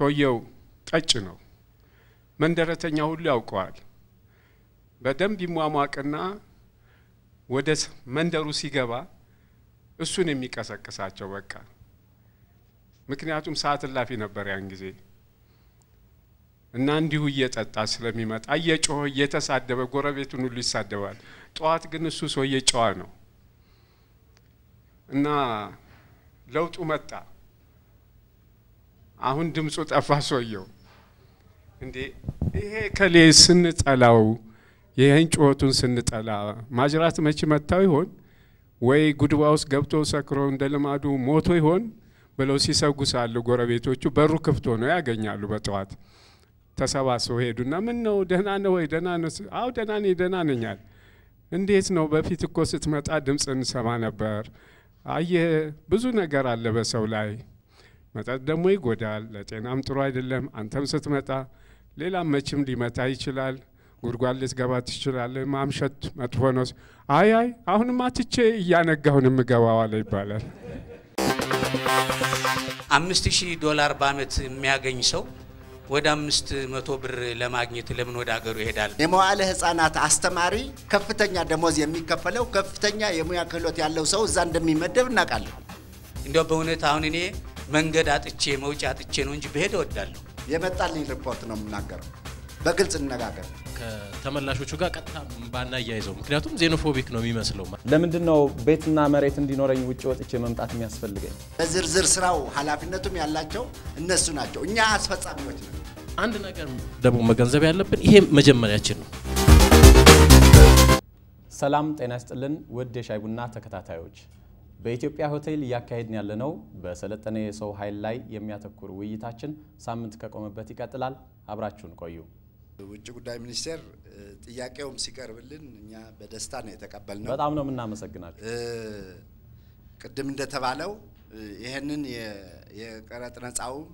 ሰውየው ቀጭ ነው። መንደረተኛ ሁሉ ያውቀዋል። በደንብ ይሟሟቅና ወደ መንደሩ ሲገባ እሱን የሚቀሰቅሳቸው በቃ ምክንያቱም ሰዓት እላፊ ነበር ያን ጊዜ እና እንዲሁ እየጠጣ ስለሚመጣ እየጮኸ እየተሳደበ ጎረቤቱን ሁሉ ይሳደባል። ጠዋት ግን እሱ ሰውዬ ጨዋ ነው እና ለውጡ መጣ። አሁን ድምፁ ጠፋ። ሰውየው እንዴ ይሄ ከሌ ስንጠላው ይህን ጩኸቱን ስንጠላ ማጅራት መቼ መታው ይሆን ወይ ጉድባ ውስጥ ገብቶ ሰክሮ እንደ ልማዱ ሞቶ ይሆን ብለው ሲሰጉ ሳሉ ጎረቤቶቹ በሩ ክፍት ሆነው ያገኛሉ። በጠዋት ተሰባስበው ሄዱና ምን ነው ደህና ነው ወይ? ደህና ነው። አዎ ደህና ነኝ፣ ደህና ነኛል። እንዴት ነው? በፊት እኮ ስትመጣ ድምፅ እንሰማ ነበር። አየህ ብዙ ነገር አለ በሰው ላይ መጠጥ ደግሞ ይጎዳል፣ ለጤናም ጥሩ አይደለም። አንተም ስትመጣ ሌላም መችም ሊመታ ይችላል። ጉድጓድ ልትገባ ትችላለህ። ማምሸት መጥፎ ነው። አይ አይ አሁንማ ትቼ እያነጋሁን የምገባው አለ ይባላል። አምስት ሺህ ዶላር በአመት የሚያገኝ ሰው ወደ አምስት መቶ ብር ለማግኘት ለምን ወደ ሀገሩ ይሄዳል? የመዋዕለ ህጻናት አስተማሪ ከፍተኛ ደሞዝ የሚከፈለው ከፍተኛ የሙያ ክህሎት ያለው ሰው እዛ እንደሚመደብ እናውቃለን። እንዲያው በእውነት አሁን እኔ መንገድ አጥቼ መውጫ አጥቼ ነው እንጂ ብሄድ እወዳለሁ። የመጣልኝ ሪፖርት ነው የምናገረው። በግልጽ እንነጋገር። ከተመላሾቹ ጋር ቀጥታ ባናያይዘው፣ ምክንያቱም ዜኖፎቢክ ነው የሚመስለው። ለምንድን ነው ቤትና መሬት እንዲኖረኝ ውጭ ወጥቼ መምጣት የሚያስፈልገኝ? በዝርዝር ስራው ኃላፊነቱም ያላቸው እነሱ ናቸው። እኛ አስፈጻሚዎች ነን። አንድ ነገር ደግሞ መገንዘብ ያለብን ይሄ መጀመሪያችን ነው። ሰላም ጤና ይስጥልን ውድ የሻይ ቡና ተከታታዮች፣ በኢትዮጵያ ሆቴል እያካሄድን ያለነው በሰለጠነ የሰው ኃይል ላይ የሚያተኩር ውይይታችን ሳምንት ከቆመበት ይቀጥላል። አብራችሁን ቆዩ። ውጭ ጉዳይ ሚኒስቴር ጥያቄውም ሲቀርብልን እኛ በደስታ ነው የተቀበልነው። በጣም ነው የምናመሰግናችሁ። ቅድም እንደተባለው ይህንን የቀረጥ ነጻውም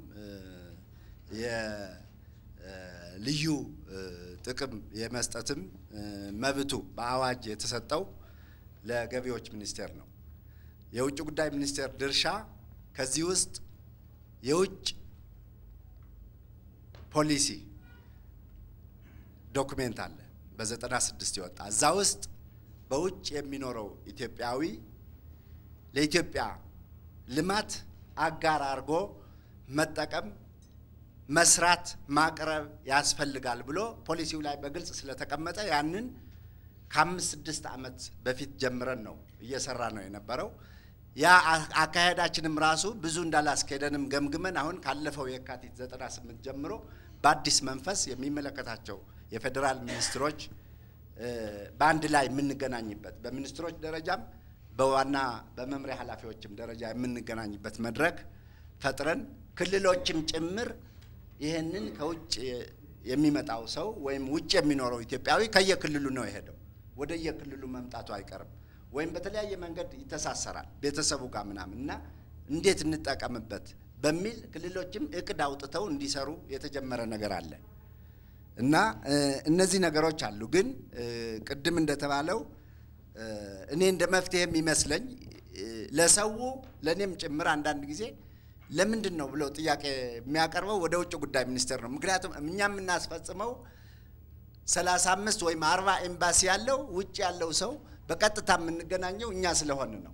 የልዩ ጥቅም የመስጠትም መብቱ በአዋጅ የተሰጠው ለገቢዎች ሚኒስቴር ነው። የውጭ ጉዳይ ሚኒስቴር ድርሻ ከዚህ ውስጥ የውጭ ፖሊሲ ዶክሜንት አለ በዘጠና ስድስት የወጣ እዛ ውስጥ በውጭ የሚኖረው ኢትዮጵያዊ ለኢትዮጵያ ልማት አጋር አድርጎ መጠቀም፣ መስራት፣ ማቅረብ ያስፈልጋል ብሎ ፖሊሲው ላይ በግልጽ ስለተቀመጠ ያንን ከአምስት ስድስት ዓመት በፊት ጀምረን ነው እየሰራ ነው የነበረው። ያ አካሄዳችንም ራሱ ብዙ እንዳላስኬደንም ገምግመን አሁን ካለፈው የካቲት 98 ጀምሮ በአዲስ መንፈስ የሚመለከታቸው የፌዴራል ሚኒስትሮች በአንድ ላይ የምንገናኝበት በሚኒስትሮች ደረጃም በዋና በመምሪያ ኃላፊዎችም ደረጃ የምንገናኝበት መድረክ ፈጥረን ክልሎችም ጭምር ይህንን ከውጭ የሚመጣው ሰው ወይም ውጭ የሚኖረው ኢትዮጵያዊ ከየክልሉ ነው የሄደው። ወደ የክልሉ መምጣቱ አይቀርም ወይም በተለያየ መንገድ ይተሳሰራል ቤተሰቡ ጋር ምናምን እና እንዴት እንጠቀምበት በሚል ክልሎችም እቅድ አውጥተው እንዲሰሩ የተጀመረ ነገር አለ እና እነዚህ ነገሮች አሉ። ግን ቅድም እንደተባለው እኔ እንደ መፍትሄ የሚመስለኝ ለሰው ለእኔም ጭምር አንዳንድ ጊዜ ለምንድን ነው ብለው ጥያቄ የሚያቀርበው ወደ ውጭ ጉዳይ ሚኒስቴር ነው። ምክንያቱም እኛ የምናስፈጽመው ሰላሳ አምስት ወይም አርባ ኤምባሲ ያለው ውጭ ያለው ሰው በቀጥታ የምንገናኘው እኛ ስለሆን ነው።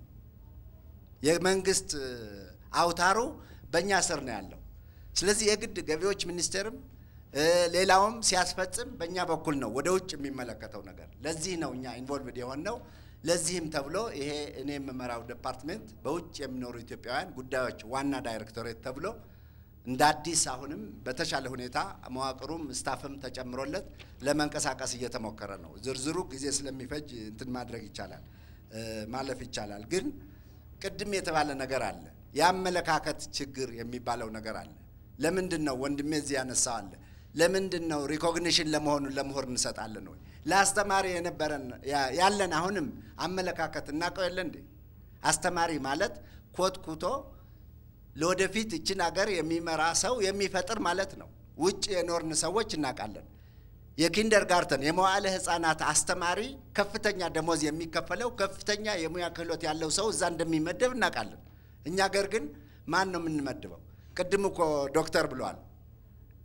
የመንግስት አውታሩ በእኛ ስር ነው ያለው። ስለዚህ የግድ ገቢዎች ሚኒስቴርም ሌላውም ሲያስፈጽም በእኛ በኩል ነው ወደ ውጭ የሚመለከተው ነገር። ለዚህ ነው እኛ ኢንቮልቭድ የሆነው። ለዚህም ተብሎ ይሄ እኔ የምመራው ዲፓርትሜንት በውጭ የሚኖሩ ኢትዮጵያውያን ጉዳዮች ዋና ዳይሬክቶሬት ተብሎ እንደ አዲስ አሁንም በተሻለ ሁኔታ መዋቅሩም ስታፍም ተጨምሮለት ለመንቀሳቀስ እየተሞከረ ነው። ዝርዝሩ ጊዜ ስለሚፈጅ እንትን ማድረግ ይቻላል ማለፍ ይቻላል። ግን ቅድም የተባለ ነገር አለ፣ የአመለካከት ችግር የሚባለው ነገር አለ። ለምንድን ነው ወንድሜ እዚህ ያነሳው አለ። ለምንድን ነው ሪኮግኒሽን ለመሆኑ ለምሁር እንሰጣለን ወይ? ለአስተማሪ የነበረን ያለን አሁንም አመለካከት እናውቀው የለ እንዴ? አስተማሪ ማለት ኮትኩቶ ለወደፊት እችን ሀገር የሚመራ ሰው የሚፈጥር ማለት ነው። ውጭ የኖርን ሰዎች እናውቃለን። የኪንደር ጋርተን የመዋዕለ ሕፃናት አስተማሪ ከፍተኛ ደሞዝ የሚከፈለው ከፍተኛ የሙያ ክህሎት ያለው ሰው እዛ እንደሚመደብ እናውቃለን። እኛ ሀገር ግን ማን ነው የምንመድበው? ቅድም እኮ ዶክተር ብለዋል።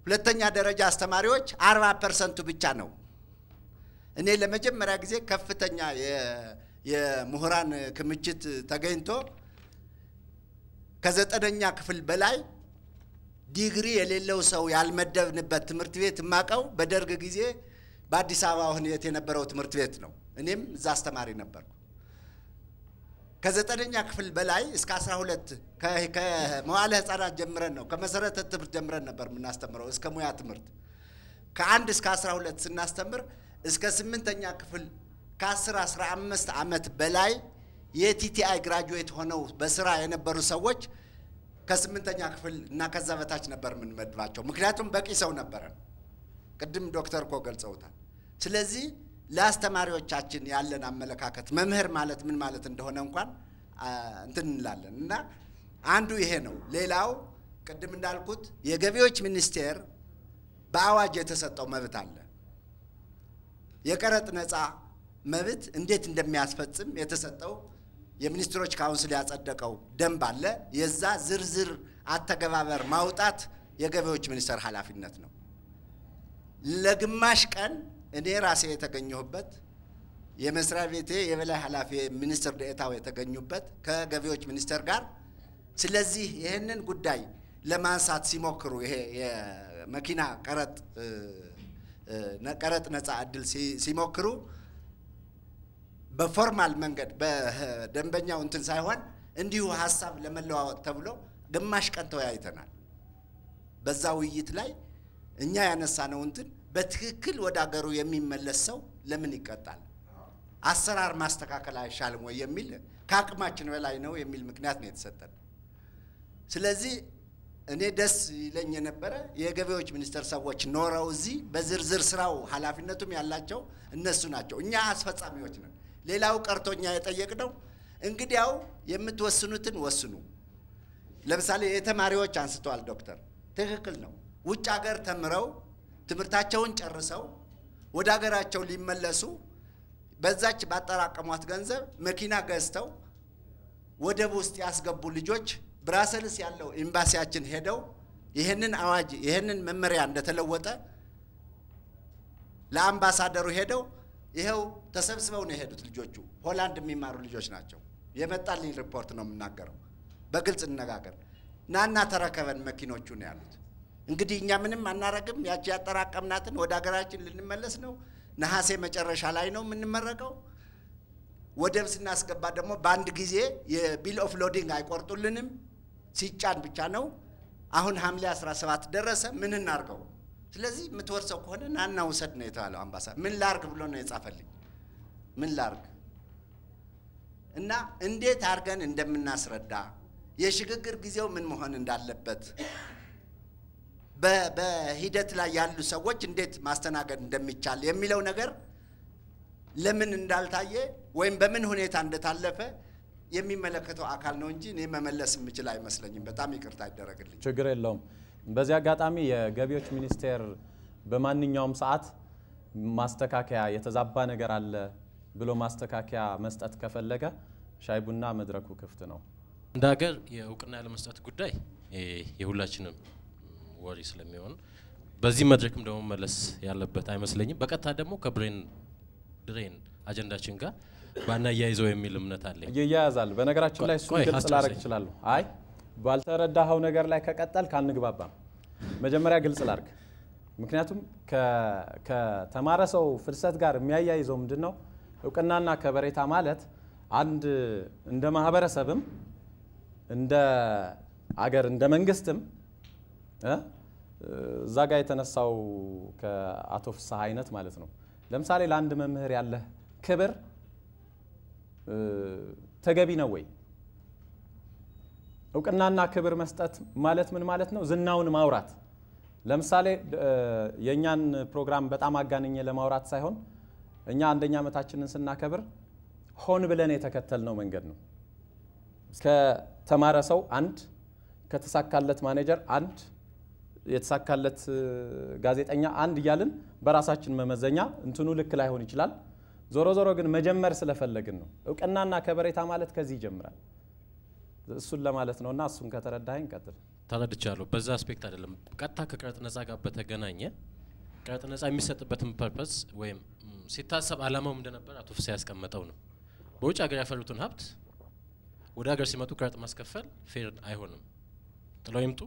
ሁለተኛ ደረጃ አስተማሪዎች አርባ ፐርሰንቱ ብቻ ነው። እኔ ለመጀመሪያ ጊዜ ከፍተኛ የ- የምሁራን ክምችት ተገኝቶ ከዘጠነኛ ክፍል በላይ ዲግሪ የሌለው ሰው ያልመደብንበት ትምህርት ቤት የማውቀው በደርግ ጊዜ በአዲስ አበባ ሁኔት የነበረው ትምህርት ቤት ነው። እኔም እዛ አስተማሪ ነበርኩ። ከዘጠነኛ ክፍል በላይ እስከ አስራ ሁለት ከመዋለ ሕፃናት ጀምረን ነው ከመሰረተ ትምህርት ጀምረን ነበር የምናስተምረው እስከ ሙያ ትምህርት ከአንድ እስከ አስራ ሁለት ስናስተምር እስከ ስምንተኛ ክፍል ከአስር አስራ አምስት ዓመት በላይ የቲቲአይ ግራጁዌት ሆነው በስራ የነበሩ ሰዎች ከስምንተኛ ክፍል እና ከዛ በታች ነበር የምንመድባቸው። ምክንያቱም በቂ ሰው ነበረን። ቅድም ዶክተር እኮ ገልጸውታል። ስለዚህ ለአስተማሪዎቻችን ያለን አመለካከት መምህር ማለት ምን ማለት እንደሆነ እንኳን አ፣ እንትን እንላለን እና አንዱ ይሄ ነው። ሌላው ቅድም እንዳልኩት የገቢዎች ሚኒስቴር በአዋጅ የተሰጠው መብት አለ። የቀረጥ ነፃ መብት እንዴት እንደሚያስፈጽም የተሰጠው የሚኒስትሮች ካውንስል ያጸደቀው ደንብ አለ። የዛ ዝርዝር አተገባበር ማውጣት የገቢዎች ሚኒስቴር ኃላፊነት ነው። ለግማሽ ቀን እኔ ራሴ የተገኘሁበት የመስሪያ ቤቴ የበላይ ኃላፊ ሚኒስትር ዴኤታው የተገኙበት ከገቢዎች ሚኒስቴር ጋር ስለዚህ ይህንን ጉዳይ ለማንሳት ሲሞክሩ ይሄ የመኪና ቀረጥ እ፣ እ፣ ነ- ቀረጥ ነፃ እድል ሲ- ሲሞክሩ በፎርማል መንገድ በደንበኛው እንትን ሳይሆን እንዲሁ ሀሳብ ለመለዋወጥ ተብሎ ግማሽ ቀን ተወያይተናል። በዛ ውይይት ላይ እኛ ያነሳነው እንትን በትክክል ወደ አገሩ የሚመለስ ሰው ለምን ይቀጣል? አሰራር ማስተካከል አይሻልም ወይ የሚል ከአቅማችን በላይ ነው የሚል ምክንያት ነው የተሰጠን። ስለዚህ እኔ ደስ ይለኝ የነበረ የገቢዎች ሚኒስቴር ሰዎች ኖረው እዚህ በዝርዝር ስራው ኃላፊነቱም ያላቸው እነሱ ናቸው። እኛ አስፈጻሚዎች ነን። ሌላው ቀርቶ እኛ የጠየቅነው እንግዲያው የምትወስኑትን ወስኑ። ለምሳሌ የተማሪዎች አንስተዋል ዶክተር፣ ትክክል ነው። ውጭ ሀገር ተምረው ትምህርታቸውን ጨርሰው ወደ ሀገራቸው ሊመለሱ በዛች ባጠራቀሟት ገንዘብ መኪና ገዝተው ወደብ ውስጥ ያስገቡ ልጆች ብራሰልስ ያለው ኤምባሲያችን ሄደው ይህንን አዋጅ ይህንን መመሪያ እንደተለወጠ ለአምባሳደሩ ሄደው ይኸው ተሰብስበው ነው የሄዱት። ልጆቹ ሆላንድ የሚማሩ ልጆች ናቸው። የመጣልኝ ሪፖርት ነው የምናገረው። በግልጽ እንነጋገር። ናና ተረከበን መኪኖቹ ነው ያሉት። እንግዲህ እኛ ምንም አናረግም። ያቺ ያጠራቀምናትን ወደ ሀገራችን ልንመለስ ነው። ነሐሴ መጨረሻ ላይ ነው የምንመረቀው። ወደብ ስናስገባ ደግሞ በአንድ ጊዜ የቢል ኦፍ ሎዲንግ አይቆርጡልንም፣ ሲጫን ብቻ ነው። አሁን ሐምሌ 17 ደረሰ። ምን እናርገው? ስለዚህ የምትወርሰው ከሆነ ናና ውሰድ ነው የተባለው። አምባሳደር ምን ላርግ ብሎ ነው የጻፈልኝ። ምን ላርግ እና እንዴት አድርገን እንደምናስረዳ የሽግግር ጊዜው ምን መሆን እንዳለበት በ- በሂደት ላይ ያሉ ሰዎች እንዴት ማስተናገድ እንደሚቻል የሚለው ነገር ለምን እንዳልታየ ወይም በምን ሁኔታ እንደታለፈ የሚመለከተው አካል ነው እንጂ እኔ መመለስ የምችል አይመስለኝም። በጣም ይቅርታ ይደረግልኝ። ችግር የለውም። በዚህ አጋጣሚ የገቢዎች ሚኒስቴር በማንኛውም ሰዓት ማስተካከያ የተዛባ ነገር አለ ብሎ ማስተካከያ መስጠት ከፈለገ ሻይ ቡና መድረኩ ክፍት ነው። እንደ ሀገር የእውቅና ያለመስጠት ጉዳይ የ- የሁላችንም ወሬ ስለሚሆን በዚህ መድረክም ደግሞ መለስ ያለበት አይመስለኝም። በቀጥታ ደግሞ ከብሬን ድሬን አጀንዳችን ጋር ባናያይዘው የሚል እምነት አለኝ። ይያያዛል። በነገራችን ላይ እሱን ቆይ፣ ግልጽ ሀሳብ ላደርግ ስጠኝ። እችላለሁ። አይ ባልተረዳኸው ነገር ላይ ከቀጠል ካንግባባም መጀመሪያ ግልጽ ላድርግ። ምክንያቱም ከ- ከተማረ ሰው ፍልሰት ጋር የሚያያይዘው ምንድን ነው? እውቅናና ከበሬታ ማለት አንድ እንደ ማህበረሰብም እንደ አገር እንደ መንግስትም እ? እዛ ጋር የተነሳው ከአቶ ፍስሐ አይነት ማለት ነው። ለምሳሌ ለአንድ መምህር ያለህ ክብር እ፣ ተገቢ ነው ወይ? እውቅናና ክብር መስጠት ማለት ምን ማለት ነው? ዝናውን ማውራት። ለምሳሌ እ፣ የእኛን ፕሮግራም በጣም አጋንኜ ለማውራት ሳይሆን እኛ አንደኛ ዓመታችንን ስናከብር ሆን ብለን የተከተልነው መንገድ ነው። ከተማረ ሰው አንድ፣ ከተሳካለት ማኔጀር አንድ፣ የተሳካለት እ፣ ጋዜጠኛ አንድ እያልን በራሳችን መመዘኛ እንትኑ ልክ ላይሆን ይችላል። ዞሮ ዞሮ ግን መጀመር ስለፈለግን ነው። እውቅናና ከበሬታ ማለት ከዚህ ይጀምራል። እሱን ለማለት ነውና እሱን ከተረዳኸኝ ቀጥል። ተረድቻለሁ። በዛ አስፔክት አይደለም፣ ቀጥታ ከቀረጥ ነጻ ጋር በተገናኘ ቀረጥ ነጻ የሚሰጥበትን ፐርፐስ ወይም ም፣ ሲታሰብ አላማውም እንደነበር አቶ ፍስሐ ያስቀመጠው ነው። በውጭ ሀገር ያፈሩትን ሀብት ወደ ሀገር ሲመጡ ቀረጥ ማስከፈል ፌር አይሆንም። ጥለው ይምጡ።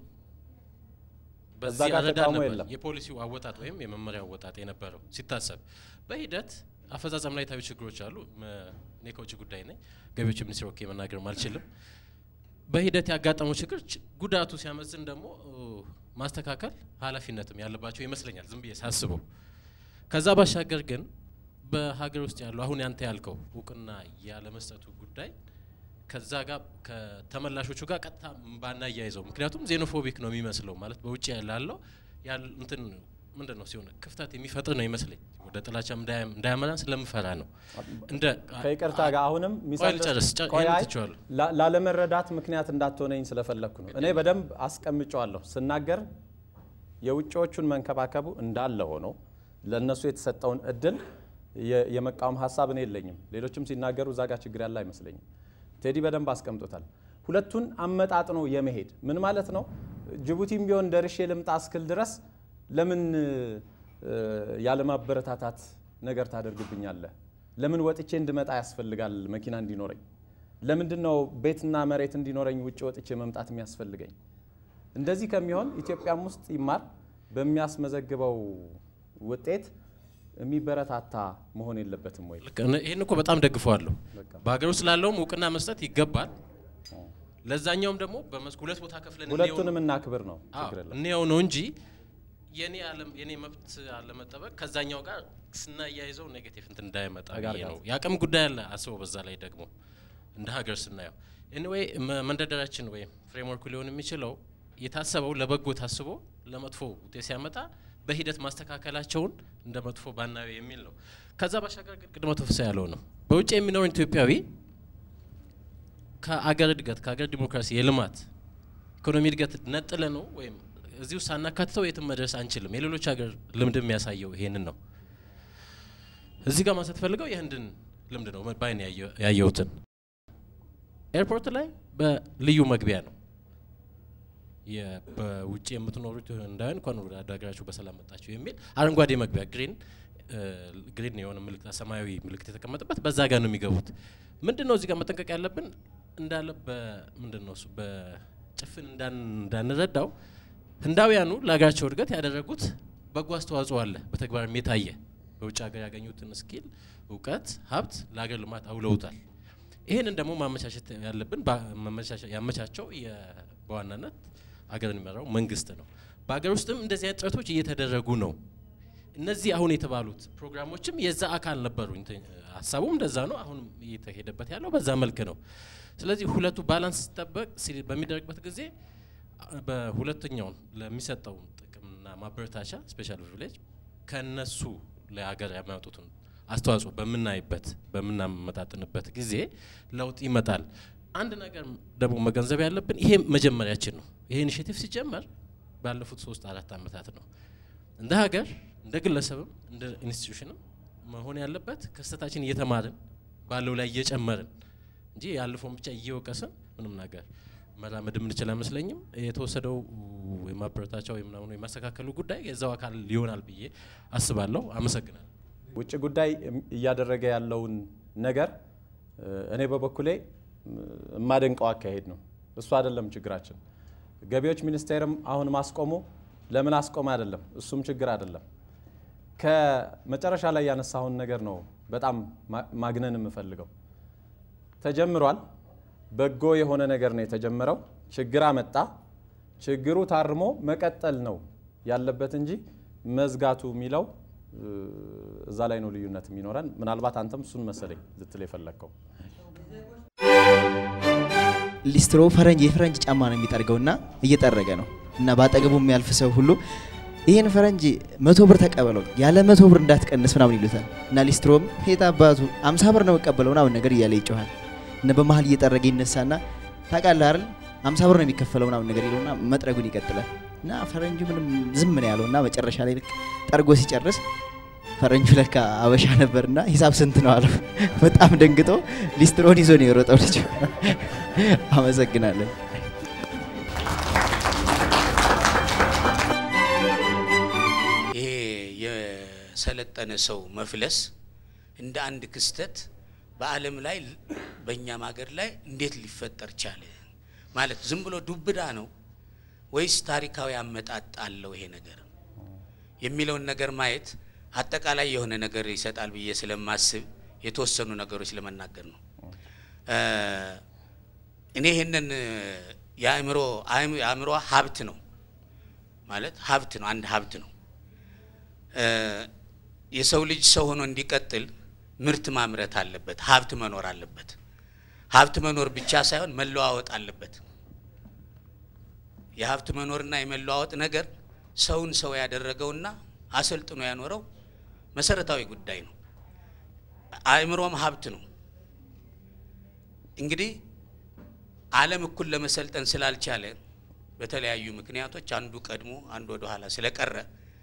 በዛ በዚህ ጋር አረዳድ ተቃውሞ ነበር የለም። የፖሊሲው አወጣጥ ወይም የመመሪያው አወጣጥ የነበረው ሲታሰብ። በሂደት አፈጻጸም ላይ የታዩ ችግሮች አሉ። መ- እኔ ከውጭ ጉዳይ ነኝ፣ ገቢዎች ሚኒስቴር ወኪ መናገርም አልችልም። በሂደት ያጋጠመው ችግር ች- ጉዳቱ ሲያመዝን ደግሞ እ፣ ማስተካከል ኃላፊነትም ያለባቸው ይመስለኛል ዝም ብዬ ሳስበው። ከዛ ባሻገር ግን በሀገር ውስጥ ያለው አሁን ያንተ ያልከው እውቅና ያለመስጠቱ ጉዳይ ከዛ ጋር ከተመላሾቹ ጋር ቀጥታ ባናያይዘው፣ ምክንያቱም ዜኖፎቢክ ነው የሚመስለው ማለት በውጭ ላለው ያል እንትን ምንድን ነው ሲሆን ክፍተት የሚፈጥር ነው ይመስለኝ ወደ ጥላቻም እንዳያ- እንዳያመራን ስለምፈራ ነው። እንደ ከይቅርታ ጋር አሁንም ቆይ ልጨርስ፣ ጨ- ቆይ ይሄን አይ፣ ትቼዋለሁ። ላ- ላለመረዳት ምክንያት እንዳትሆነኝ ስለፈለግኩ ነው። እኔ በደንብ አስቀምጨዋለሁ ስናገር የውጭዎቹን መንከባከቡ እንዳለ ሆኖ ለእነሱ የተሰጠውን እድል የ- የመቃወም ሀሳብ እኔ የለኝም። ሌሎችም ሲናገሩ እዛ ጋር ችግር ያለ አይመስለኝም። ቴዲ በደንብ አስቀምጦታል። ሁለቱን አመጣጥኖ የመሄድ ምን ማለት ነው? ጅቡቲም ቢሆን ደርሼ ልምጣ እስክል ድረስ ለምን እ፣ ያለማበረታታት ነገር ታደርግብኛለህ? ለምን ወጥቼ እንድመጣ ያስፈልጋል መኪና እንዲኖረኝ? ለምንድን ነው ቤትና መሬት እንዲኖረኝ ውጭ ወጥቼ መምጣት የሚያስፈልገኝ? እንደዚህ ከሚሆን ኢትዮጵያም ውስጥ ይማር በሚያስመዘግበው ውጤት የሚበረታታ መሆን የለበትም ወይ? ልክ እነ- ይህን እኮ በጣም ደግፈዋለሁ። በቃ። በሀገር ውስጥ ላለውም እውቅና መስጠት ይገባል። ለዛኛውም ደግሞ በመስክ ሁለት ቦታ ከፍለን እንየው ነው። ሁለቱንም እናክብር ነው አዎ፣ ችግር የለም። እንየው ነው እንጂ የኔ አለም የኔ መብት አለመጠበቅ ከዛኛው ጋር ስናያይዘው ኔጌቲቭ እንትን እንዳይመጣ ብዬ ተጋርጋት። ነው። የአቅም ጉዳይ አለ አስበው። በዛ ላይ ደግሞ እንደ ሀገር ስናየው ኤኒዌይ መንደርደሪያችን ወይም ፍሬምወርኩ ሊሆን የሚችለው የታሰበው ለበጎ ታስቦ ለመጥፎ ውጤት ሲያመጣ በሂደት ማስተካከላቸውን እንደ መጥፎ ባናየው የሚል ነው። ከዛ ባሻገር ግን ቅድመ ተፍሳ ያለው ነው በውጭ የሚኖር ኢትዮጵያዊ ከአገር እድገት ከአገር ዲሞክራሲ የልማት ኢኮኖሚ እድገት ነጥለ ነው ወይም እዚህ ውስጥ ሳናካትተው የትም መድረስ አንችልም። የሌሎች ሀገር ልምድ የሚያሳየው ይሄንን ነው። እዚህ ጋር ማንሳት ፈልገው የህንድን ልምድ ነው ባይን ያየሁትን ኤርፖርት ላይ በልዩ መግቢያ ነው የ- በውጭ የምትኖሩት ህንዳውያን እንኳን ወደ ሀገራችሁ በሰላም መጣችሁ የሚል አረንጓዴ መግቢያ ግሪን ግሪን የሆነ ምልክት ሰማያዊ ምልክት የተቀመጠበት በዛ ጋር ነው የሚገቡት። ምንድን ነው እዚህ ጋር መጠንቀቅ ያለብን እንዳለ በምንድን ነው እሱ በጭፍን እንዳን- እንዳንረዳው ህንዳውያኑ ለሀገራቸው እድገት ያደረጉት በጎ አስተዋጽኦ አለ፣ በተግባርም የታየ በውጭ ሀገር ያገኙትን ስኪል፣ እውቀት፣ ሀብት ለሀገር ልማት አውለውታል። ይህንን ደግሞ ማመቻቸት ያለብን ባ- ማመቻቸ- ያመቻቸው የ- በዋናነት አገርን የሚመራው መንግስት ነው። በሀገር ውስጥም እንደዚህ አይነት ጥረቶች እየተደረጉ ነው። እነዚህ አሁን የተባሉት ፕሮግራሞችም የዛ አካል ነበሩ። እንትን ሀሳቡም እንደዛ ነው። አሁንም እየተሄደበት ያለው በዛ መልክ ነው። ስለዚህ ሁለቱ ባላንስ ሲጠበቅ ሲ- በሚደረግበት ጊዜ አ- በሁለተኛውን ለሚሰጠው ጥቅምና ማበረታቻ ስፔሻል ፕሪቪሌጅ ከነሱ ለሀገር የሚያወጡትን አስተዋጽኦ በምናይበት በምናመጣጥንበት ጊዜ ለውጥ ይመጣል። አንድ ነገር ደግሞ መገንዘብ ያለብን ይሄ መጀመሪያችን ነው። ይሄ ኢኒሽቲቭ ሲጀመር ባለፉት ሶስት አራት ዓመታት ነው። እንደ ሀገር እንደ ግለሰብም እንደ ኢንስቲትዩሽንም መሆን ያለበት ከስህተታችን እየተማርን ባለው ላይ እየጨመርን እንጂ ያለፈውን ብቻ እየወቀስን ምንም ነገር መራመድ የምንችል አይመስለኝም። የተወሰደው የማበረታቻ ወይም ምናምን የማስተካከሉ ጉዳይ የዛው አካል ይሆናል ብዬ አስባለሁ። አመሰግናለሁ። ውጭ ጉዳይ እያደረገ ያለውን ነገር እ፣ እኔ በበኩሌ እ፣ የማደንቀው አካሄድ ነው። እሱ አይደለም ችግራችን። ገቢዎች ሚኒስቴርም አሁን ማስቆሙ ለምን አስቆመ አይደለም፣ እሱም ችግር አይደለም። ከመጨረሻ ላይ ያነሳውን ነገር ነው በጣም ማ- ማግነን የምፈልገው። ተጀምሯል። በጎ የሆነ ነገር ነው የተጀመረው። ችግር አመጣ። ችግሩ ታርሞ መቀጠል ነው ያለበት እንጂ መዝጋቱ የሚለው እ፣ እዛ ላይ ነው ልዩነት የሚኖረን። ምናልባት አንተም እሱን መሰለኝ ልትል የፈለግከው። ሊስትሮ ፈረንጅ የፈረንጅ ጫማ ነው የሚጠርገውና እየጠረገ ነው እና በአጠገቡ የሚያልፍ ሰው ሁሉ ይህን ፈረንጅ መቶ ብር ተቀበለው ያለ መቶ ብር እንዳትቀንስ ምናምን ይሉታል እና ሊስትሮም ሄት አባቱ አምሳ ብር ነው መቀበለው ምናምን ነገር እያለ ይጮኋል እና በመሀል እየጠረገ ይነሳና ታውቃለህ አይደል አምሳ ብር ነው የሚከፈለው ምናምን ነገር ይለውና መጥረጉን ይቀጥላል እና ፈረንጁ ምንም ዝም ነው ያለው እና መጨረሻ ላይ ልክ ጠርጎ ሲጨርስ ፈረንጁ ለካ አበሻ ነበርና ሂሳብ ስንት ነው አለው። በጣም ደንግጦ ሊስትሮን ይዞ ነው የሮጠው ልጅ። አመሰግናለን። የሰለጠነ ሰው መፍለስ እንደ አንድ ክስተት በዓለም ላይ በእኛም ሀገር ላይ እንዴት ሊፈጠር ቻለ? ማለት ዝም ብሎ ዱብዳ ነው ወይስ ታሪካዊ አመጣጥ አለው ይሄ ነገር የሚለውን ነገር ማየት አጠቃላይ የሆነ ነገር ይሰጣል ብዬ ስለማስብ የተወሰኑ ነገሮች ለመናገር ነው። እኔ ይህንን የአእምሮ የአእምሮ ሀብት ነው ማለት ሀብት ነው፣ አንድ ሀብት ነው። የሰው ልጅ ሰው ሆኖ እንዲቀጥል ምርት ማምረት አለበት፣ ሀብት መኖር አለበት። ሀብት መኖር ብቻ ሳይሆን መለዋወጥ አለበት። የሀብት መኖርና የመለዋወጥ ነገር ሰውን ሰው ያደረገውና አሰልጥኖ ያኖረው መሰረታዊ ጉዳይ ነው። አእምሮም ሀብት ነው። እንግዲህ ዓለም እኩል ለመሰልጠን ስላልቻለ በተለያዩ ምክንያቶች አንዱ ቀድሞ አንዱ ወደ ኋላ ስለቀረ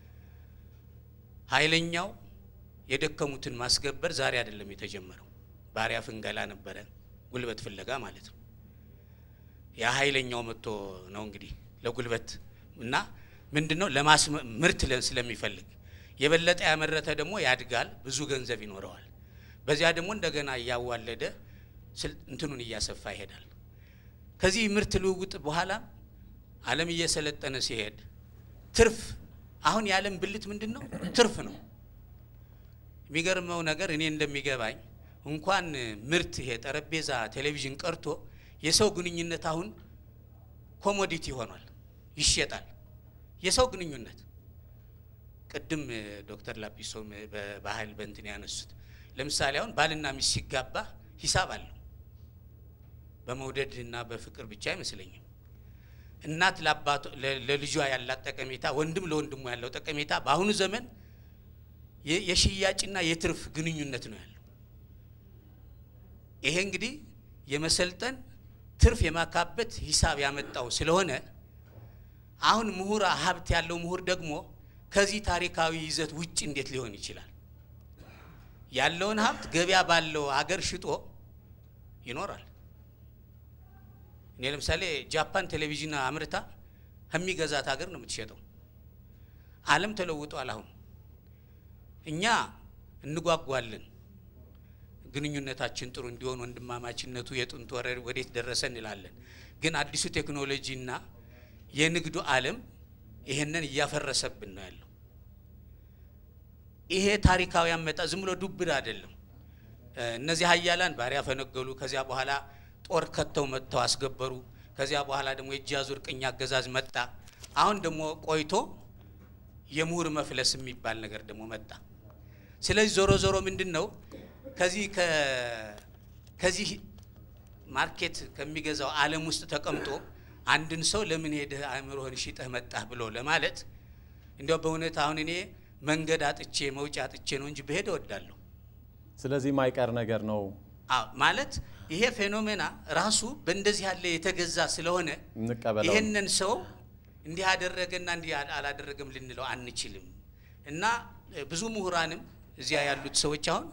ኃይለኛው የደከሙትን ማስገበር ዛሬ አይደለም የተጀመረው። ባሪያ ፍንገላ ነበረ፣ ጉልበት ፍለጋ ማለት ነው። ያ ኃይለኛው መጥቶ ነው እንግዲህ ለጉልበት እና ምንድን ነው ለማስ ምርት ስለሚፈልግ የበለጠ ያመረተ ደግሞ ያድጋል፣ ብዙ ገንዘብ ይኖረዋል። በዚያ ደግሞ እንደገና እያዋለደ እንትኑን እያሰፋ ይሄዳል። ከዚህ ምርት ልውውጥ በኋላ ዓለም እየሰለጠነ ሲሄድ ትርፍ አሁን የዓለም ብልት ምንድን ነው? ትርፍ ነው። የሚገርመው ነገር እኔ እንደሚገባኝ እንኳን ምርት ይሄ ጠረጴዛ፣ ቴሌቪዥን ቀርቶ የሰው ግንኙነት አሁን ኮሞዲቲ ሆኗል፣ ይሸጣል። የሰው ግንኙነት ቅድም ዶክተር ላጲሶ በባህል በእንትን ያነሱት ለምሳሌ አሁን ባልና ሚስት ሲጋባ ሂሳብ አለው። በመውደድ እና በፍቅር ብቻ አይመስለኝም። እናት ለአባቶ ለልጇ ያላት ጠቀሜታ፣ ወንድም ለወንድሙ ያለው ጠቀሜታ በአሁኑ ዘመን የሽያጭና የትርፍ ግንኙነት ነው ያለው። ይሄ እንግዲህ የመሰልጠን ትርፍ የማካበት ሂሳብ ያመጣው ስለሆነ አሁን ምሁራ ሀብት ያለው ምሁር ደግሞ ከዚህ ታሪካዊ ይዘት ውጭ እንዴት ሊሆን ይችላል? ያለውን ሀብት ገበያ ባለው አገር ሽጦ ይኖራል። እኔ ለምሳሌ ጃፓን ቴሌቪዥን አምርታ ከሚገዛት ሀገር ነው የምትሸጠው። ዓለም ተለውጧል። አሁን እኛ እንጓጓለን ግንኙነታችን ጥሩ እንዲሆን ወንድማማችነቱ የጥንት ወረር ወዴት ደረሰ እንላለን። ግን አዲሱ ቴክኖሎጂና የንግዱ ዓለም ይሄንን እያፈረሰብን ነው ያለው። ይሄ ታሪካዊ አመጣ ዝም ብሎ ዱብዳ አይደለም። እነዚህ ሀያላን ባሪያ ፈነገሉ። ከዚያ በኋላ ጦር ከተው መጥተው አስገበሩ። ከዚያ በኋላ ደግሞ የእጅ አዙር ቅኝ አገዛዝ መጣ። አሁን ደግሞ ቆይቶ የምሁር መፍለስ የሚባል ነገር ደግሞ መጣ። ስለዚህ ዞሮ ዞሮ ምንድን ነው ከዚህ ከዚህ ማርኬት ከሚገዛው ዓለም ውስጥ ተቀምጦ አንድን ሰው ለምን ሄደህ አእምሮህን ሽጠህ መጣህ ብሎ ለማለት እንዲያው በእውነት አሁን እኔ መንገድ አጥቼ መውጫ አጥቼ ነው እንጂ ብሄድ እወዳለሁ። ስለዚህ ማይቀር ነገር ነው አዎ ማለት ይሄ ፌኖሜና ራሱ በእንደዚህ ያለ የተገዛ ስለሆነ እንቀበለው። ይህንን ሰው እንዲህ አደረገና እንዲህ አላደረገም ልንለው አንችልም። እና ብዙ ምሁራንም እዚያ ያሉት ሰዎች አሁን